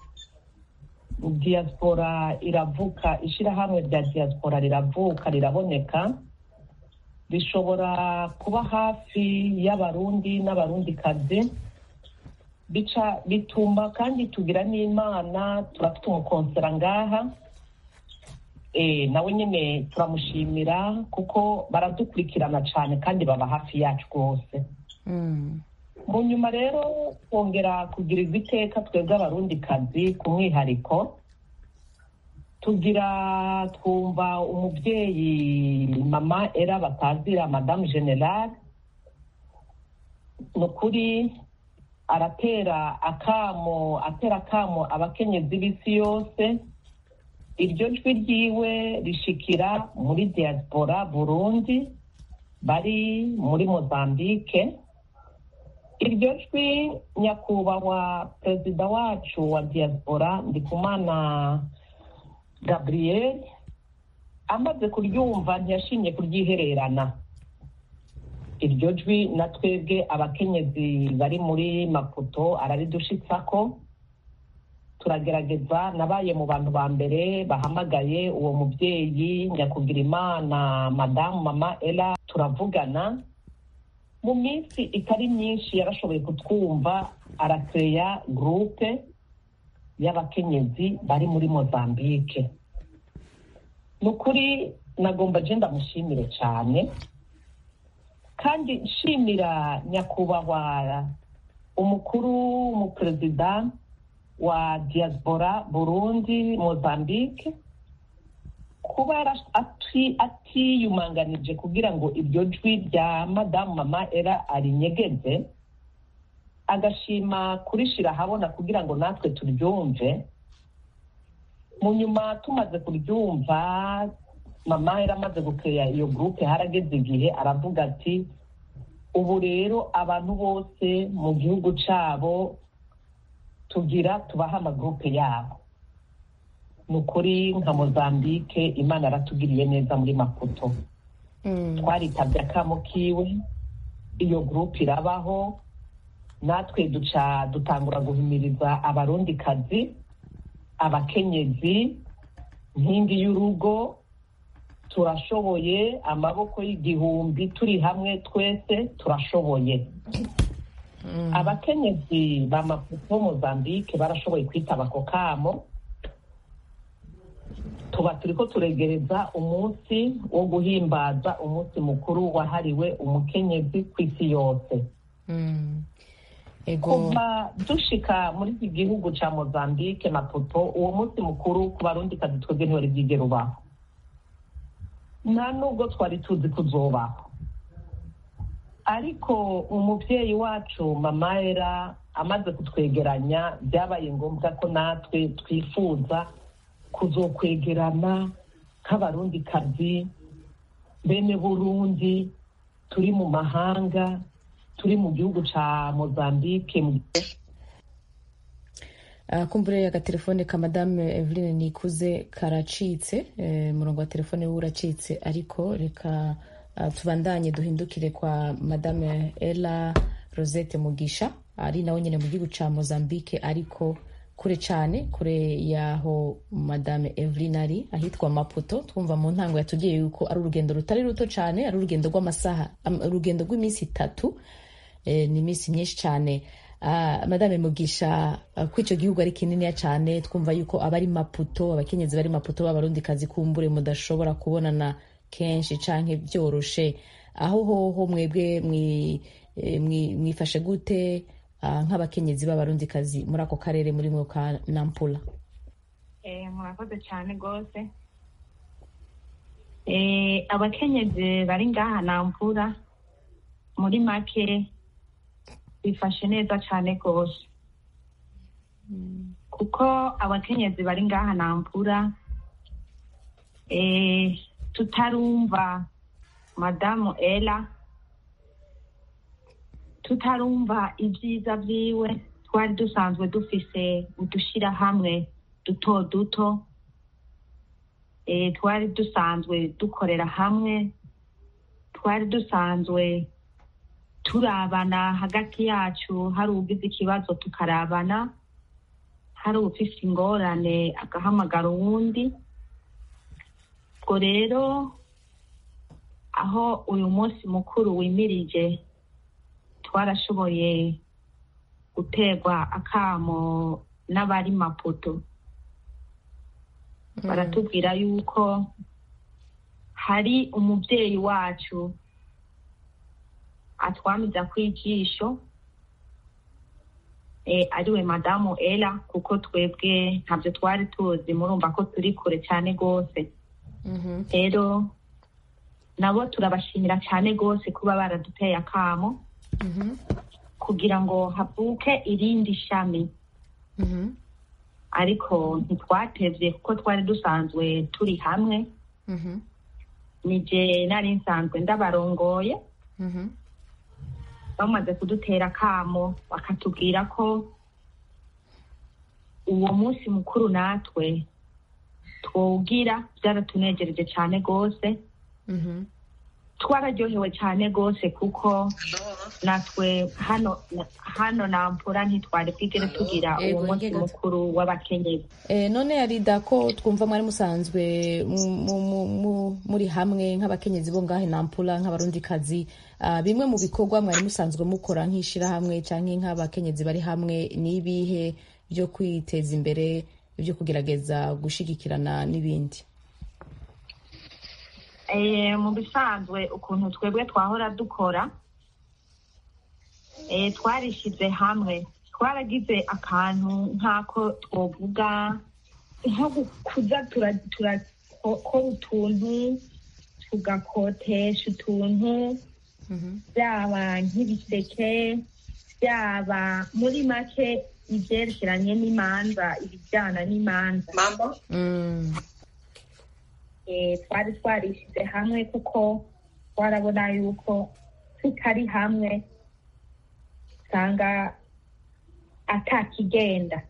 diaspora iravuka ishyirahamwe rya diaspora riravuka riraboneka rishobora kuba hafi y'abarundi n'abarundikazi bica bituma kandi tugira n'imana turafite umukonsera ngaha nawe nyine turamushimira kuko baradukurikirana cyane kandi baba hafi yacu rwose mu nyuma rero twongera kugirirwa iteka twebwe abarundikazi ku mwihariko tugira twumva umubyeyi mama era batazira madamu generale ni ukuri aratera akamo atera akamo abakenyezi b'isi yose iryo jwi ryiwe rishikira muri diaspora burundi bari muri mozambique iryo jwi nyakubahwa perezida wacu wa diaspora ndikumana gabriel amaze kuryumva ntiyashimye kuryihererana iryo jwi na twebwe abakenyezi bari muri maputo araridushitsako turagerageza nabaye mu bantu ba mbere bahamagaye uwo mubyeyi nyakugira imana madamu mama ela turavugana mu minsi itari myinshi yarashoboye kutwumva arakeya gurupe y'abakenyezi bari muri mozambike ni ukuri nagomba je ndamushimire cyane kandi nshimira nyakubahwa umukuru umuperezida wa diaspora burundi mozambique kuba atiyumanganije kugira ngo iryo jwi rya madamu mama era arinyegeze agashima kurishira ahabona kugira ngo natwe turyumve mu nyuma tumaze kuryumva mama yari amaze gukeya iyo gurupe harageze igihe aravuga ati ubu rero abantu bose mu gihugu cyabo tugira tubaha amagurupe yabo ni ukuri nka mozambike imana yaratugiriye neza muri maputo twaritabye akamo kiwe iyo gurupe irabaho natwe duca dutangura guhimiriza abarundikazi abakenyezi nkingi y'urugo turashoboye amaboko y'igihumbi turi hamwe twese turashoboye abakenyezi ba maputo mozambike barashoboye kwitaba ako kamo tuba turi ko turegereza umunsi wo guhimbaza umunsi mukuru wahariwe umukenyezi ku isi yose kuva dushika muri iki gihugu cya mozambike maputo uwo munsi mukuru ku barundi kazi twebwe ntiwari bwigere ubaho nta nubwo twari tuzi kuzobaho ariko umubyeyi wacu mama era amaze kutwegeranya byabaye ngombwa ko natwe twifuza kuzokwegerana nk'abarundikazi bene burundi turi mu mahanga turi mu gihugu cya mozambique
kumbure agatelefone ka madame eveline nikuze karacitse umurongo wa telefone we uracitse ariko reka tubandanye duhindukire kwa madame ela rosette mugisha ari nawe nyine mu gihugu cya mozambique ariko kure cyane kure y'aho madame eveline ari ahitwa maputo twumva mu ntango yatubwiye yuko ari urugendo rutari ruto cyane ari urugendo rw'amasaha urugendo rw'iminsi itatu ni iminsi myinshi cyane madame mugisha ko icyo gihugu ari kininiya cyane twumva yuko abari maputo abakenyezi bari maputo b'abarundikazi kumbure mudashobora kubonana kenshi cyangwa byoroshe aho hoho mwebwe mwifashe gute nk'abakenyezi b'abarundikazi muri ako karere muri mwe ka nampula
murakoze cyane rwose abakenyezi bari ngaha nampura muri make bifashe neza cyane rwose kuko abakenyezi bari ngaha nampura tutarumva madamu ela tutarumva ibyiza byiwe twari dusanzwe dufise udushyirahamwe duto duto twari dusanzwe dukorera hamwe twari dusanzwe turabana hagati yacu hari ugize ikibazo tukarabana hari ufise ingorane agahamagara uwundi ubwo rero aho uyu munsi mukuru wimirije twarashoboye guterwa akamo n'abari maputo baratubwira yuko hari umubyeyi wacu atwamiza ku ijisho ariwe madamu ela kuko twebwe ntabyo twari tuzi murumva ko turi kure cyane rwose rero nabo turabashimira cyane rwose kuba baraduteye akamo kugira ngo havuke irindi shami ariko ntitwatevye kuko twari dusanzwe turi hamwe nije nari nsanzwe ndabarongoye bamaze kudutera akamo bakatubwira ko uwo munsi mukuru natwe twowugira byaratunejereje cyane rwose twararyohewe cyane rwose kuko natwe hano hano nampura ntitwari bwigere tugira uwo
Ego,
munsi
ngega-
mukuru w'abakenyezi
Eh, none yarida ko twumva mwari musanzwe mu- mu- mu- mu- muri hamwe nk'abakenyezi bo ngahe nampula nk'abarundikazi Ah, bimwe mu bikorwa mwari musanzwe mukora nk'ishirahamwe canke nk'abakenyezi bari hamwe n'ibihe byo kwiteza imbere byo kugerageza gushigikirana n'ibindi
Eh, mu bisanzwe ukuntu twebwe twahora dukora eh, twarishyize hamwe twaragize akantu nk'ako twovuga nko gu- kuza tura- turakora utuntu tugakotesha utuntu byaba nk'ibiseke byaba muri make ibyerekeranye n'imanza ibijyana n'imanza eh, twari twarishyize hamwe kuko twarabona yuko tutari hamwe usanga atakigenda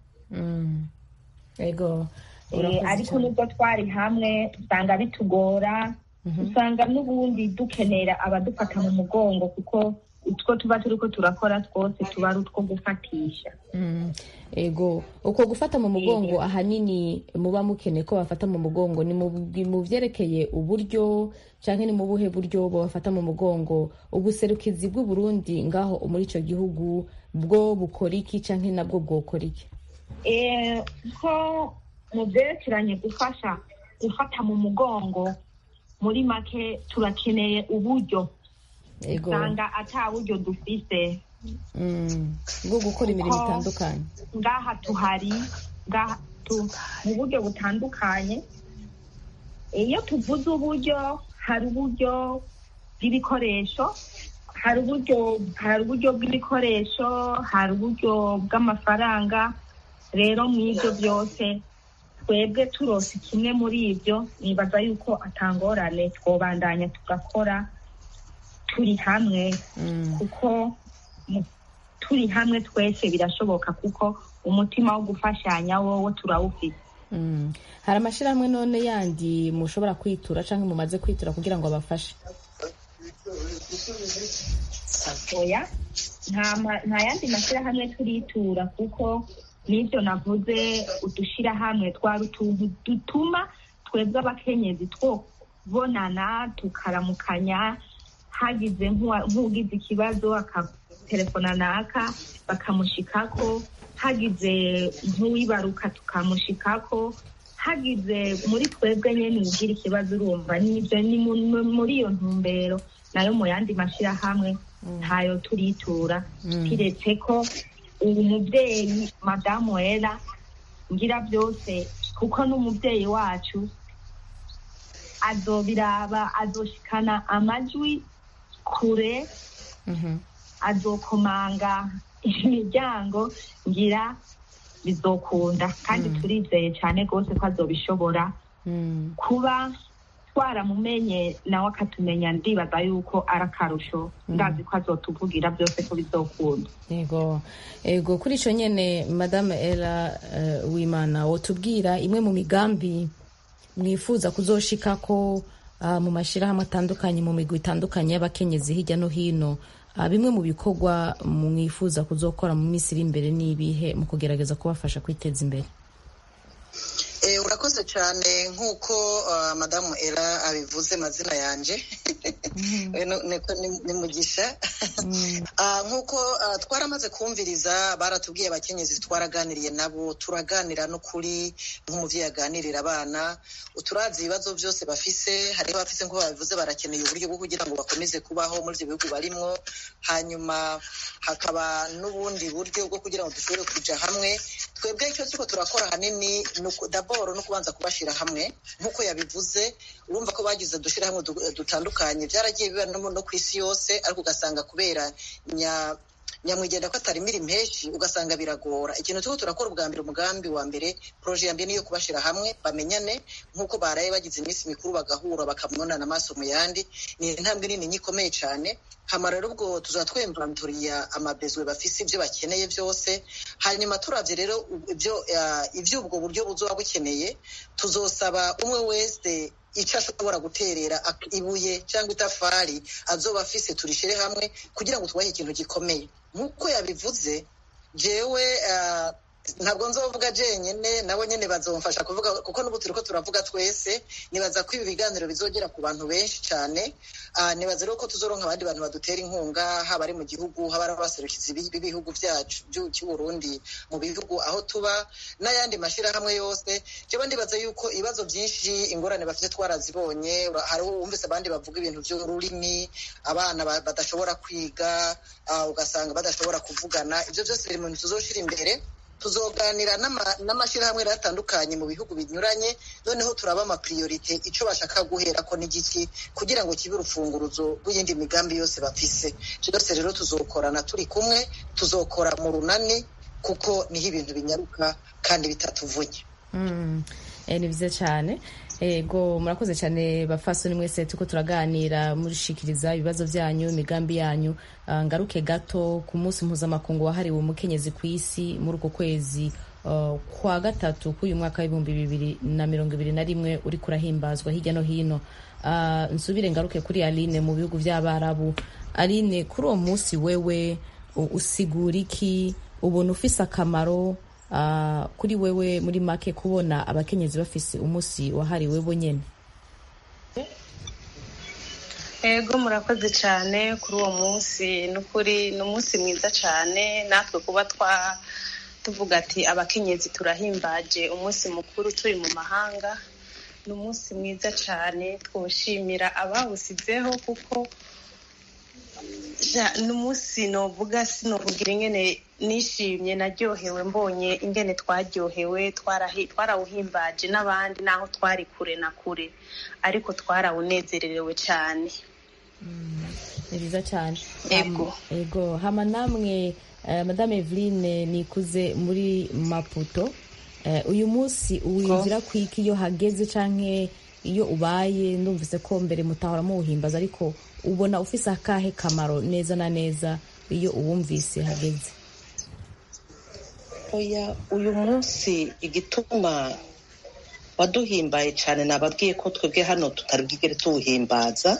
ego
Eh,
urakoze
ariko
cyane.
nubwo twari hamwe usanga bitugora usanga n'ubundi dukenera abadufata mu mugongo kuko utwo tuba turiko turakora twose tuba ari utwo gufatisha
Mm, ego uko gufata mu mugongo ahanini muba mukeneye ko bafata mu mugongo ni mu mu vyerekeye uburyo canke ni mu buhe buryo bafata mu mugongo ubuserukizi bw'u Burundi ngaho muri ico gihugu bwo bukora iki canke nabwo bwokora iki
Eh, ko mu byerekeranye gufasha gufata mu mugongo muri make turakeneye uburyo
ego
usanga ata buryo dufise
Mm, bwo gukora imirimo
Kuko-
itandukanye
ngaha tuhari ngaha tu, mu buryo butandukanye iyo tuvuze uburyo hari uburyo bw'ibikoresho hari uburyo hari uburyo bw'ibikoresho hari uburyo bw'amafaranga rero mu ibyo byose twebwe turose kimwe muri ibyo nibaza yuko atangorane twobandanya tugakora turi hamwe kuko mu- turi hamwe twese birashoboka kuko umutima wo gufashanya wowo turawufite
Mm. hari amashirahamwe none yandi mushobora kwitura canke mumaze kwitura kugira ngo abafashe
oya nta ma- nta yandi mashyirahamwe turitura kuko n'ibyo navuze udushyirahamwe twari utuntu dutuma twebwe abakenyezi twobonana tukaramukanya hagize nk'uwa- nk'ugize ikibazo akatelefona naka bakamushikako hagize nk'uwibaruka tukamushikako hagize muri twebwe nyene ugira ikibazo urumva n'ibyo ni mu- mu- muri iyo ntumbero nayo mu yandi mashyirahamwe ntayo turitura kiretse ko ubu mubyeyi madamu wera ngira byose kuko n'umubyeyi wacu azobiraba azoshikana amajwi kure azokomanga imiryango ngira bizokunda kandi turizeye cyane rwose ko azobishobora kuba twaramumenye nawe akatumenya ndibaza yuko ari akarusho ndazi ko azotuvugira byose ko bizokunda
ego ego kuri ico nyene madame ela uh, wimana wotubwira imwe mu migambi mwifuza kuzoshikako uh, mu mashirahamwe atandukanye mu migwi itandukanye y'abakenyezi hirya no hino uh, bimwe mu bikorwa mwifuza kuzokora mu minsi iri imbere n'ibihe mu kugerageza kubafasha kwiteza imbere
Eh, urakoze cyane nk'uko uh, madamu era abivuze mazina yanje Eh, no- niko ni- ni mugisha Ah, nk'uko ah, twaramaze kumviriza baratubwiye abakenyezi twaraganiriye nabo turaganira no kuri nk'umuvyeyi aganirira abana turazi ibibazo byose bafise hariho abafise nk'uko babivuze barakeneye uburyo bwo kugira ngo bakomeze kubaho muri ibyo bihugu barimwo hanyuma hakaba n'ubundi buryo bwo kugira ngo dushobore kuja hamwe twebwe icyo turiko turakora ahanini ni uku- daboro no kubanza kubashira hamwe nk'uko yabivuze urumva ko bagize udushirahamwe du- dutandukanye byaragiye biba no mu- no ku isi yose ariko ugasanga kubera nya nyamwigenda ko atarimira impeshi ugasanga biragora ikintu turiko turakora ubwa mbere umugambi wa mbere proje ya mbere niyo kubashira hamwe bamenyane nk'uko baraye bagize iminsi mikuru bagahura bakamubonana amaso mu yandi ni intambwe nini ikomeye cyane hama rero ubwo tuza twemvanturiya amabezwe bafise ibyo bakeneye byose hanyuma turavye rero ibyo ivy'ubwo buryo buzoba bukeneye tuzosaba umwe wese icyo ashobora guterera ibuye cyangwa itafari azoba afise turishire hamwe kugira ngo tubahe ikintu gikomeye nk'uko yabivuze jewe ntabwo nzovuga jenyine nabo nyine bazomfasha kuvuga kuko n'ubu turiko turavuga twese nibaza ko ibi biganiro bizogera ku bantu benshi cyane nibaza rero ko tuzoronka abandi bantu badutera inkunga haba ari mu gihugu haba ari abaserukizi b'ibihugu byacu cy'uburundi mu bihugu aho tuba n'ayandi mashyirahamwe yose jewe ndibaza yuko ibibazo byinshi ingorane bafite twarazibonye hariho wumvise abandi bavuga ibintu by'ururimi abana badashobora kwiga ugasanga badashobora kuvugana ibyo byose biri mu bintu tuzoshira imbere tuzoganira n'amashyirahamwe atandukanye mu bihugu binyuranye noneho turaba amapriorite icyo bashaka guhera ko n'igiki kugira ngo kibe urufunguruzo rw'iyindi migambi yose bafise byose rero tuzokorana turi kumwe tuzokora mu runani kuko niho ibintu binyaruka kandi bitatuvunye
ni byiza cyane ego murakoze cyane bafasoni mwese tuko turaganira murishikiriza ibibazo byanyu imigambi yanyu ngaruke gato ku munsi mpuzamakungu wahariwe umukenyezi ku isi muri uko kwezi kwa gatatu k'uyu mwaka w'ibihumbi bibiri na mirongo ibiri na rimwe uri kurahimbazwa hirya no hino nsubire ngaruke kuri aline mu bihugu by'abarabu aline kuri uwo munsi wewe usigura iki ubona ufise akamaro kuri wewe muri make kubona abakenyezi bafise umunsi wahariwe bo nyine
ego murakoze cyane kuri uwo munsi n'ukuri ni umunsi mwiza cyane natwe kuba twa tuvuga ati abakenyezi turahimbaje umunsi mukuru turi mu mahanga ni umunsi mwiza cyane twushimira abawusizeho kuko ni umunsi novuga sinovugira ingene nishimye naryohewe mbonye ingene twaryohewe twarawuhimbaje n'abandi naho twari kure na kure ariko twarawunezererewe cyane
ni byiza cyane
ego
ego hama namwe madame eveline nikuze muri maputo uyu munsi uwinjira ku iki iyo hageze cyangwa iyo ubaye ndumvise ko mbere mutahora muwuhimbaza ariko ubona ufise akahe kamaro neza na neza iyo uwumvise hageze
oya uyu munsi igituma waduhimbaye cyane nababwiye ko twebwe hano tutari bwigere tuwuhimbaza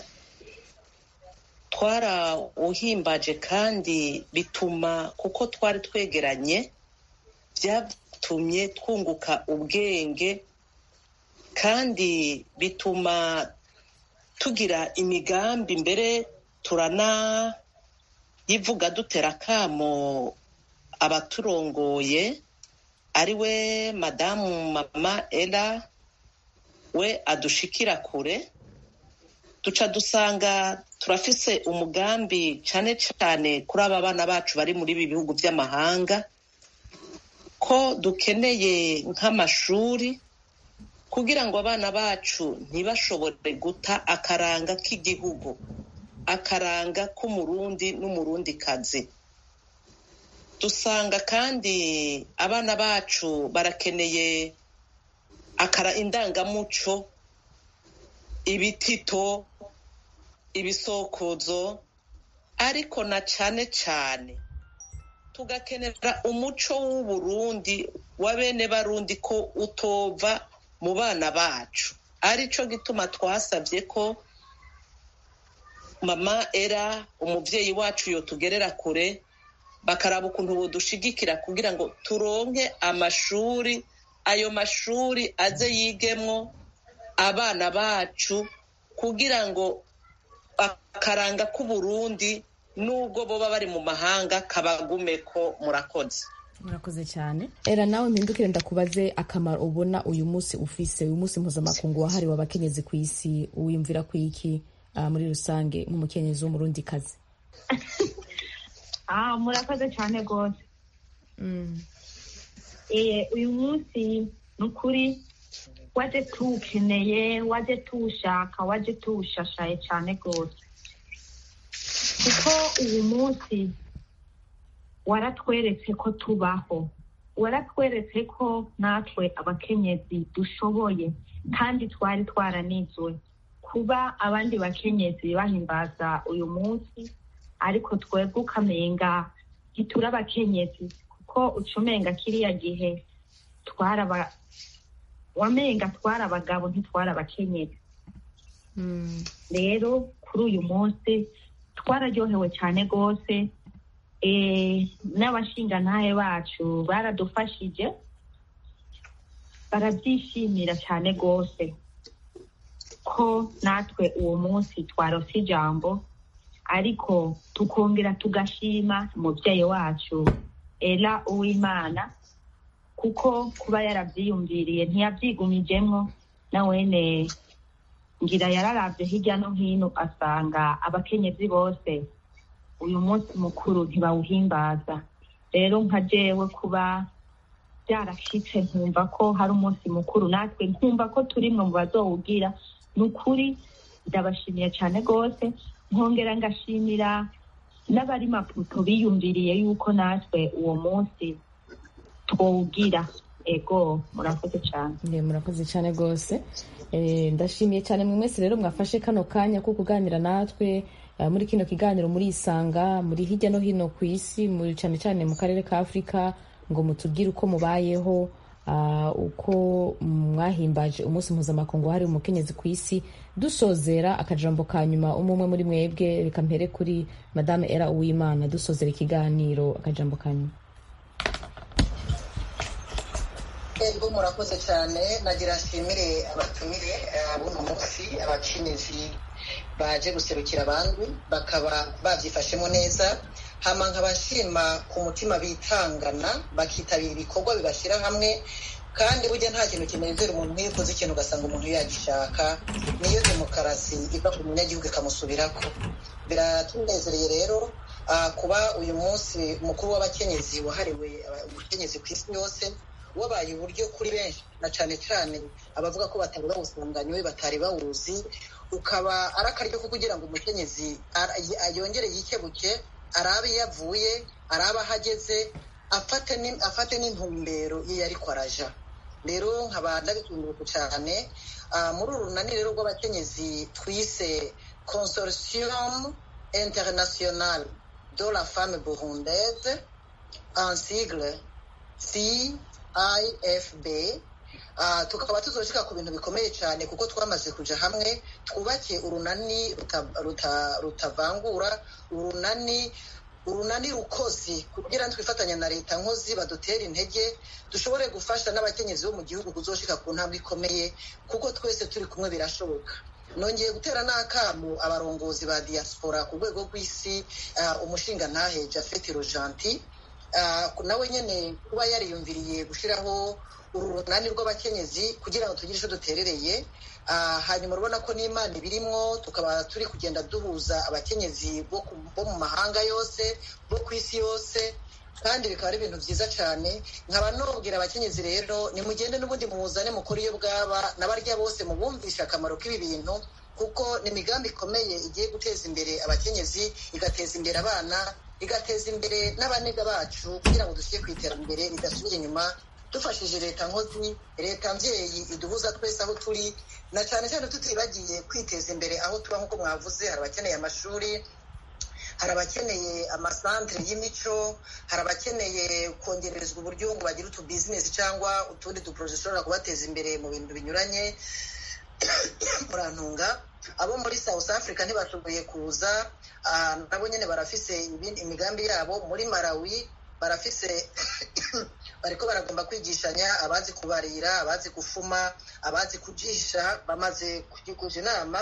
twarawuhimbaje kandi bituma kuko twari twegeranye byatumye twunguka ubwenge kandi bituma tugira imigambi mbere turanayivuga dutera akamo abaturongoye ari we madamu mama era we adushikira kure duca dusanga turafise umugambi cyane cyane kuri aba bana bacu bari muri ibi bihugu by'amahanga ko dukeneye nk'amashuri kugira ngo abana bacu ntibashobore guta akaranga k'igihugu akaranga k'umurundi n'umurundikazi dusanga kandi abana bacu barakeneye akara indangamuco ibitito ibisokozo ariko na cyane cyane tugakenera umuco w'uburundi wa bene barundi ko utova mu bana bacu aricyo gituma twasabye ko mama era umubyeyi wacu yotugerera kure bakaraba ukuntu budushigikira kugira ngo turonke amashuri ayo mashuri aze yigemwo abana bacu kugira ngo akaranga k'uburundi nubwo boba bari mu mahanga kabagume ko murakoze
murakoze cyane era nawe mpindukire ndakubaze akamaro ubona uyu munsi ufise uyu munsi mpuzamakungu wahariwe abakenyezi ku isi wiyumvira ku iki muri rusange nk'umukenyezi w'umurundikazi
murakoze cyane rwose uyu munsi ni ukuri waje tuwukeneye waje tuwushaka waje tuwushashaye cyane rwose kuko uyu munsi waratweretse ko tubaho waratweretse ko natwe abakenyezi dushoboye kandi twari twaranizwe kuba abandi bakenyezi bahimbaza uyu munsi ariko twebwe ukamenga ntituri abakenyezi kuko ucumenga kiriya gihe twaraba wamenga twari abagabo ntitwari abakenyezi rero kuri uyu munsi twararyohewe cyane rwose n'abashingantahe bacu baradufashije barabyishimira cyane rwose ko natwe uwo munsi twarose ijambo ariko tukongera tugashima umubyeyi wacu era uwimana kuko kuba yarabyiyumviriye ntiyabyigumijemo na wene ngira yararabye hirya no hino asanga abakenyezi bose uyu munsi mukuru ntibawuhimbaza rero nka jewe kuba byarashyitse nkumva ko hari umunsi mukuru natwe nkumva ko turimwe mu bazowugira ni ukuri ndabashimiye cyane rwose nkongera ngashimira n'abari maputo biyumviriye yuko natwe uwo munsi twawugira ego murakoze cyane
murakoze cyane rwose ndashimiye cyane mwe mwese rero mwafashe kano kanya ko kuganira natwe muri kino kiganiro muri isanga muri hirya no hino ku isi cyane cyane mu karere ka afurika ngo mutubwire uko mubayeho uko mwahimbaje umunsi mpuzamakungu wahariwe umukenyezi ku isi dusozera akajambo ka nyuma umwe umwe muri mwebwe reka mpere kuri madame era uwimana dusozera ikiganiro akajambo ka nyuma
ego murakoze cyane nagira nshimire abatumire buno munsi abakenyezi baje guserukira abandi bakaba babyifashemo neza hama nkabashima ku mutima bitangana bakitabira ibikorwa bibashyira hamwe kandi burya nta kintu kinezera umuntu nk'iyo ukoze ikintu ugasanga umuntu yagishaka niyo demokarasi iva ku munyagihugu ikamusubirako biratunezereye rero kuba uyu munsi mukuru w'abakenyezi wahariwe ubukenyezi ku isi yose wabaye uburyo kuri benshi na cyane cyane abavuga ko batari bawusanganywe batari bawuzi ukaba ari akaryo ko kugira ngo umukenyezi yongere yikebuke arabe iyo avuye arabe aho ageze afate n'intumbero ye ariko araja rero nkaba ndabikunguruka cyane muri uru runani rero rw'abakenyezi twise consortium international de la femme burundaise en sigle cifb tukaba tuzoshika ku bintu bikomeye cyane kuko twamaze kuja hamwe twubake urunani rutavangura urunani urunani rukozi kugira ngo twifatanya na leta nkozi badutera intege dushobore gufasha n'abakenyezi bo mu gihugu kuzoshika ku ntambwe ikomeye kuko twese turi kumwe birashoboka nongeye gutera n'akamu abarongozi ba diaspora ku rwego rw'isi umushingantahe jafet rojanti nawe nyine kuba yariyumviriye gushyiraho uru runani rw'abakenyezi kugira ngo tugire icyo duterereye hanyuma urabona ko n'imana ibirimwo tukaba turi kugenda duhuza abakenyezi bo mu mahanga yose bo ku isi yose kandi bikaba ari ibintu byiza cyane nkaba nubwira abakenyezi rero nimugende n'ubundi muzane mukuru iyo bwaba n'abarya bose mubumvishe akamaro k'ibi bintu kuko ni imigambi ikomeye igiye guteza imbere abakenyezi igateza imbere abana igateza imbere n'abanega bacu kugira ngo dushyire ku iterambere ridasubira inyuma dufashije leta nkozi leta mbyeyi iduhuza twese aho turi na cyane cyane tutibagiye kwiteza imbere aho tuba nk'uko mwavuze hari abakeneye amashuri hari abakeneye amasantere y'imico hari abakeneye kongererezwa uburyo ngo bagire utu bizinesi cyangwa utundi duporoje dushobora kubateza imbere mu bintu binyuranye murantunga abo muri south africa ntibashoboye kuza nabo nyine barafise imigambi yabo muri malawi barafise bariko baragomba kwigishanya abazi kubarira abazi gufuma abazi kujisha bamaze kuja inama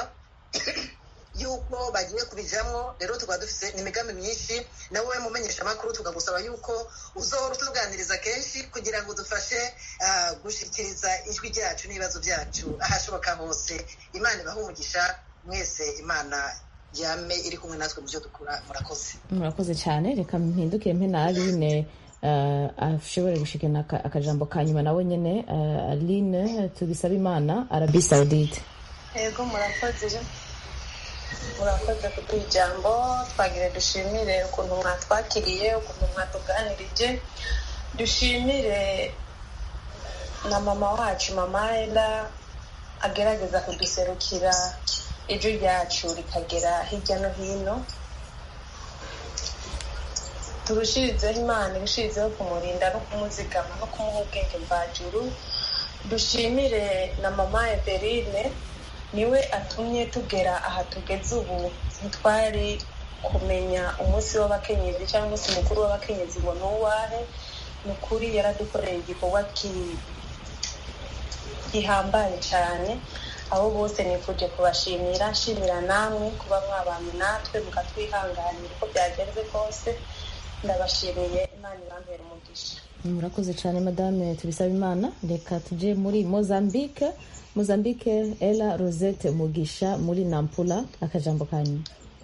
yuko bagiye kubijamwo rero tukaba dufise n'imigambi myinshi nawe we mumenyesha amakuru tukagusaba yuko uzohora utuganiriza kenshi kugira ngo dufashe gushikiriza ijwi ryacu n'ibibazo byacu ahashoboka hose imana ibaha umugisha mwese imana yame iri kumwe natwe mu byo dukora murakoze
murakoze cyane reka mpindukire mpe na aline ashobore gushikana akajambo ka nyuma nawe nyine aline tubisaba imana arabi saudite
yego murakoze murakoze kuduha ijambo twagire dushimire ukuntu mwatwakiriye ukuntu mwatuganirije dushimire na mama wacu mama ela agerageza kuduserukira ijwi ryacu rikagera hirya no hino turushirizeho imana irushirizeho kumurinda no kumuzigama no kumuha ubwenge mvajuru dushimire na mama eveline niwe atumye tugera aha tugeze ubu ntitwari kumenya umunsi w'abakenyezi cyangwa umunsi mukuru w'abakenyezi ngo ni uwahe ni ukuri yaradukoreye igikorwa gihambaye cyane abo bose nifuje kubashimira nshimira namwe kuba mwabanye natwe mukatwihanganira uko byagenze kose ndabashimiye imana ibambere umugisha
murakoze cyane madame tubisaba imana reka tujye muri mozambique mozambique ela rosette mugisha muri nampula akajambo kanyu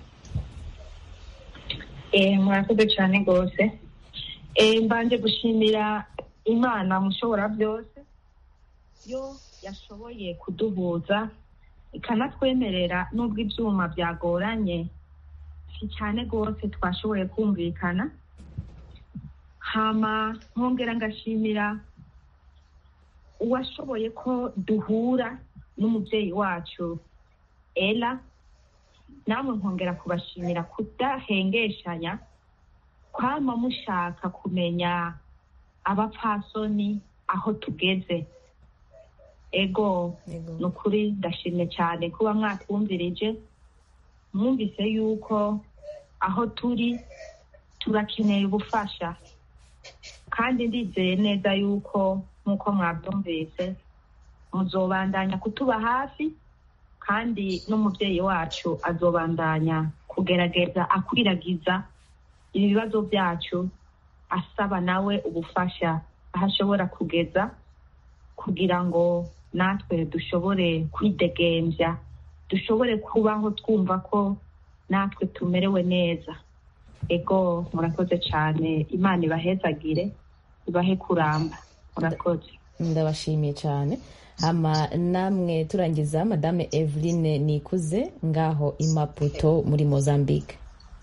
murakoze cyane rwose mbanje gushimira imana mushobora byose yo yashoboye kuduhuza ikanatwemerera n'ubwo ibyuma byagoranye si cyane rwose twashoboye kumvikana hama nkongera ngashimira uwashoboye ko duhura n'umubyeyi wacu ela namwe nkongera kubashimira kudahengeshanya kwama mushaka kumenya abapfasoni aho tugeze ego ni ukuri ndashimye cyane kuba mwatwumvirije mwumvise yuko aho turi turakeneye ubufasha kandi ndizeye neza yuko nk'uko mwabyumvise muzobandanya kutuba hafi kandi n'umubyeyi wacu azobandanya kugerageza akwiragiza ibibazo byacu asaba nawe ubufasha aho ashobora kugeza kugira ngo natwe dushobore kwidegembya dushobore kubaho twumva ko natwe tumerewe neza ego murakoze cyane imana ibahezagire ibahe kuramba murakoze
ndabashimiye cyane hama namwe turangiza madame eveline nikuze ngaho imaputo muri mozambique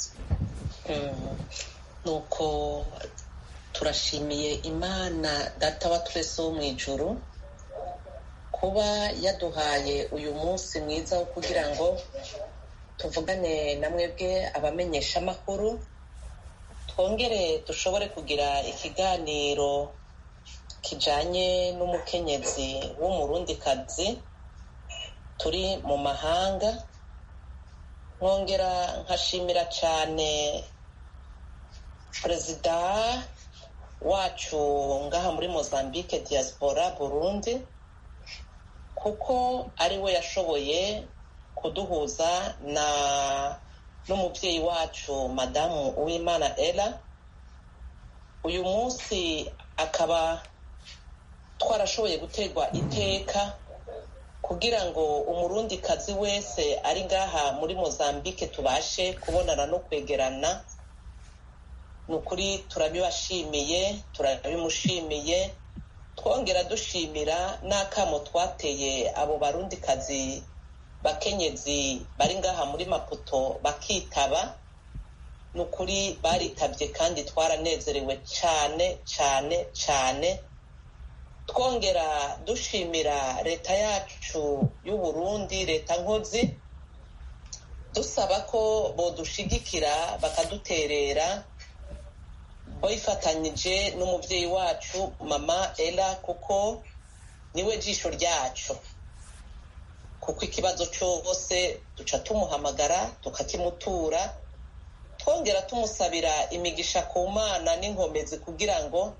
nuko turashimiye imana data wa twese wo mu ijuru kuba yaduhaye uyu munsi mwiza wo kugira ngo tuvugane na mwebwe abamenyesha amakuru twongere dushobore kugira ikiganiro kijanye n'umukenyezi w'umurundikazi turi mu mahanga nkongera nkashimira cyane perezida wacu ngaha muri mozambique diaspora burundi kuko ari we yashoboye kuduhuza na n'umubyeyi wacu madamu uwimana ella uyu munsi akaba twarashoboye guterwa iteka kugira ngo umurundikazi wese ari ngaha muri mozambique tubashe kubonana no kwegerana ni ukuri turabibashimiye turabimushimiye twongera dushimira n'akamo twateye abo barundikazi bakenyezi bari ngaha muri maputo bakitaba ni ukuri baritabye kandi twaranezerewe cyane cyane cyane twongera dushimira leta yacu y'uburundi leta nkozi dusaba ko bodushigikira bakaduterera bifatanyije n'umubyeyi wacu mama ella kuko niwe jisho ryacu kuko ikibazo cyose duca tumuhamagara tukakimutura twongera tumusabira imigisha ku mana n'inkomezi kugira ngo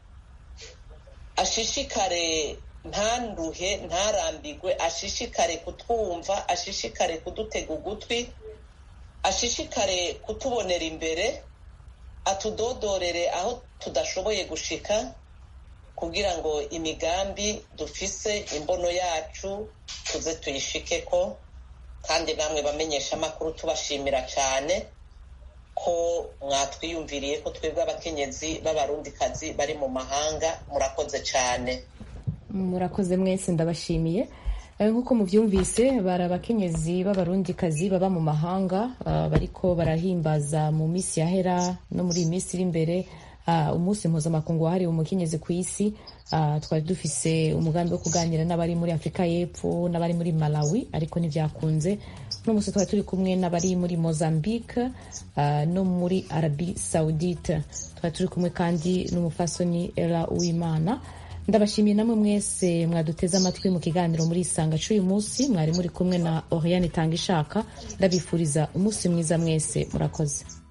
ashishikare ntanduhe ntarambigwe ashishikare kutwumva ashishikare kudutega ugutwi ashishikare kutubonera imbere atudodorere aho tudashoboye gushika kugira ngo imigambi dufise imbono yacu tuze tuyishike ko kandi namwe bamenyesha amakuru tubashimira cyane ko mwatwiyumviriye ko twebwe abakenyezi b'abarundikazi bari mu mahanga murakoze cyane
murakoze mwese ndabashimiye nk'uko mubyumvise bari abakenyezi b'abarundikazi baba mu mahanga bariko barahimbaza mu minsi yahera no muri iyi minsi iri imbere umunsi mpuzamakungu wahariwe umukenyezi ku isi twari dufise umugambi wo kuganira n'abari muri afurika y'epfo n'abari muri malawi ariko ntibyakunze uno munsi twari turi kumwe n'abari muri mozambique uh, no muri arabi saudite twari turi kumwe kandi n'umufasoni era uwimana ndabashimiye namwe mwese mwaduteze amatwi mu kiganiro muri isanga cy'uyu munsi mwari muri kumwe na oriane itanga ishaka ndabifuriza umunsi mwiza mwese murakoze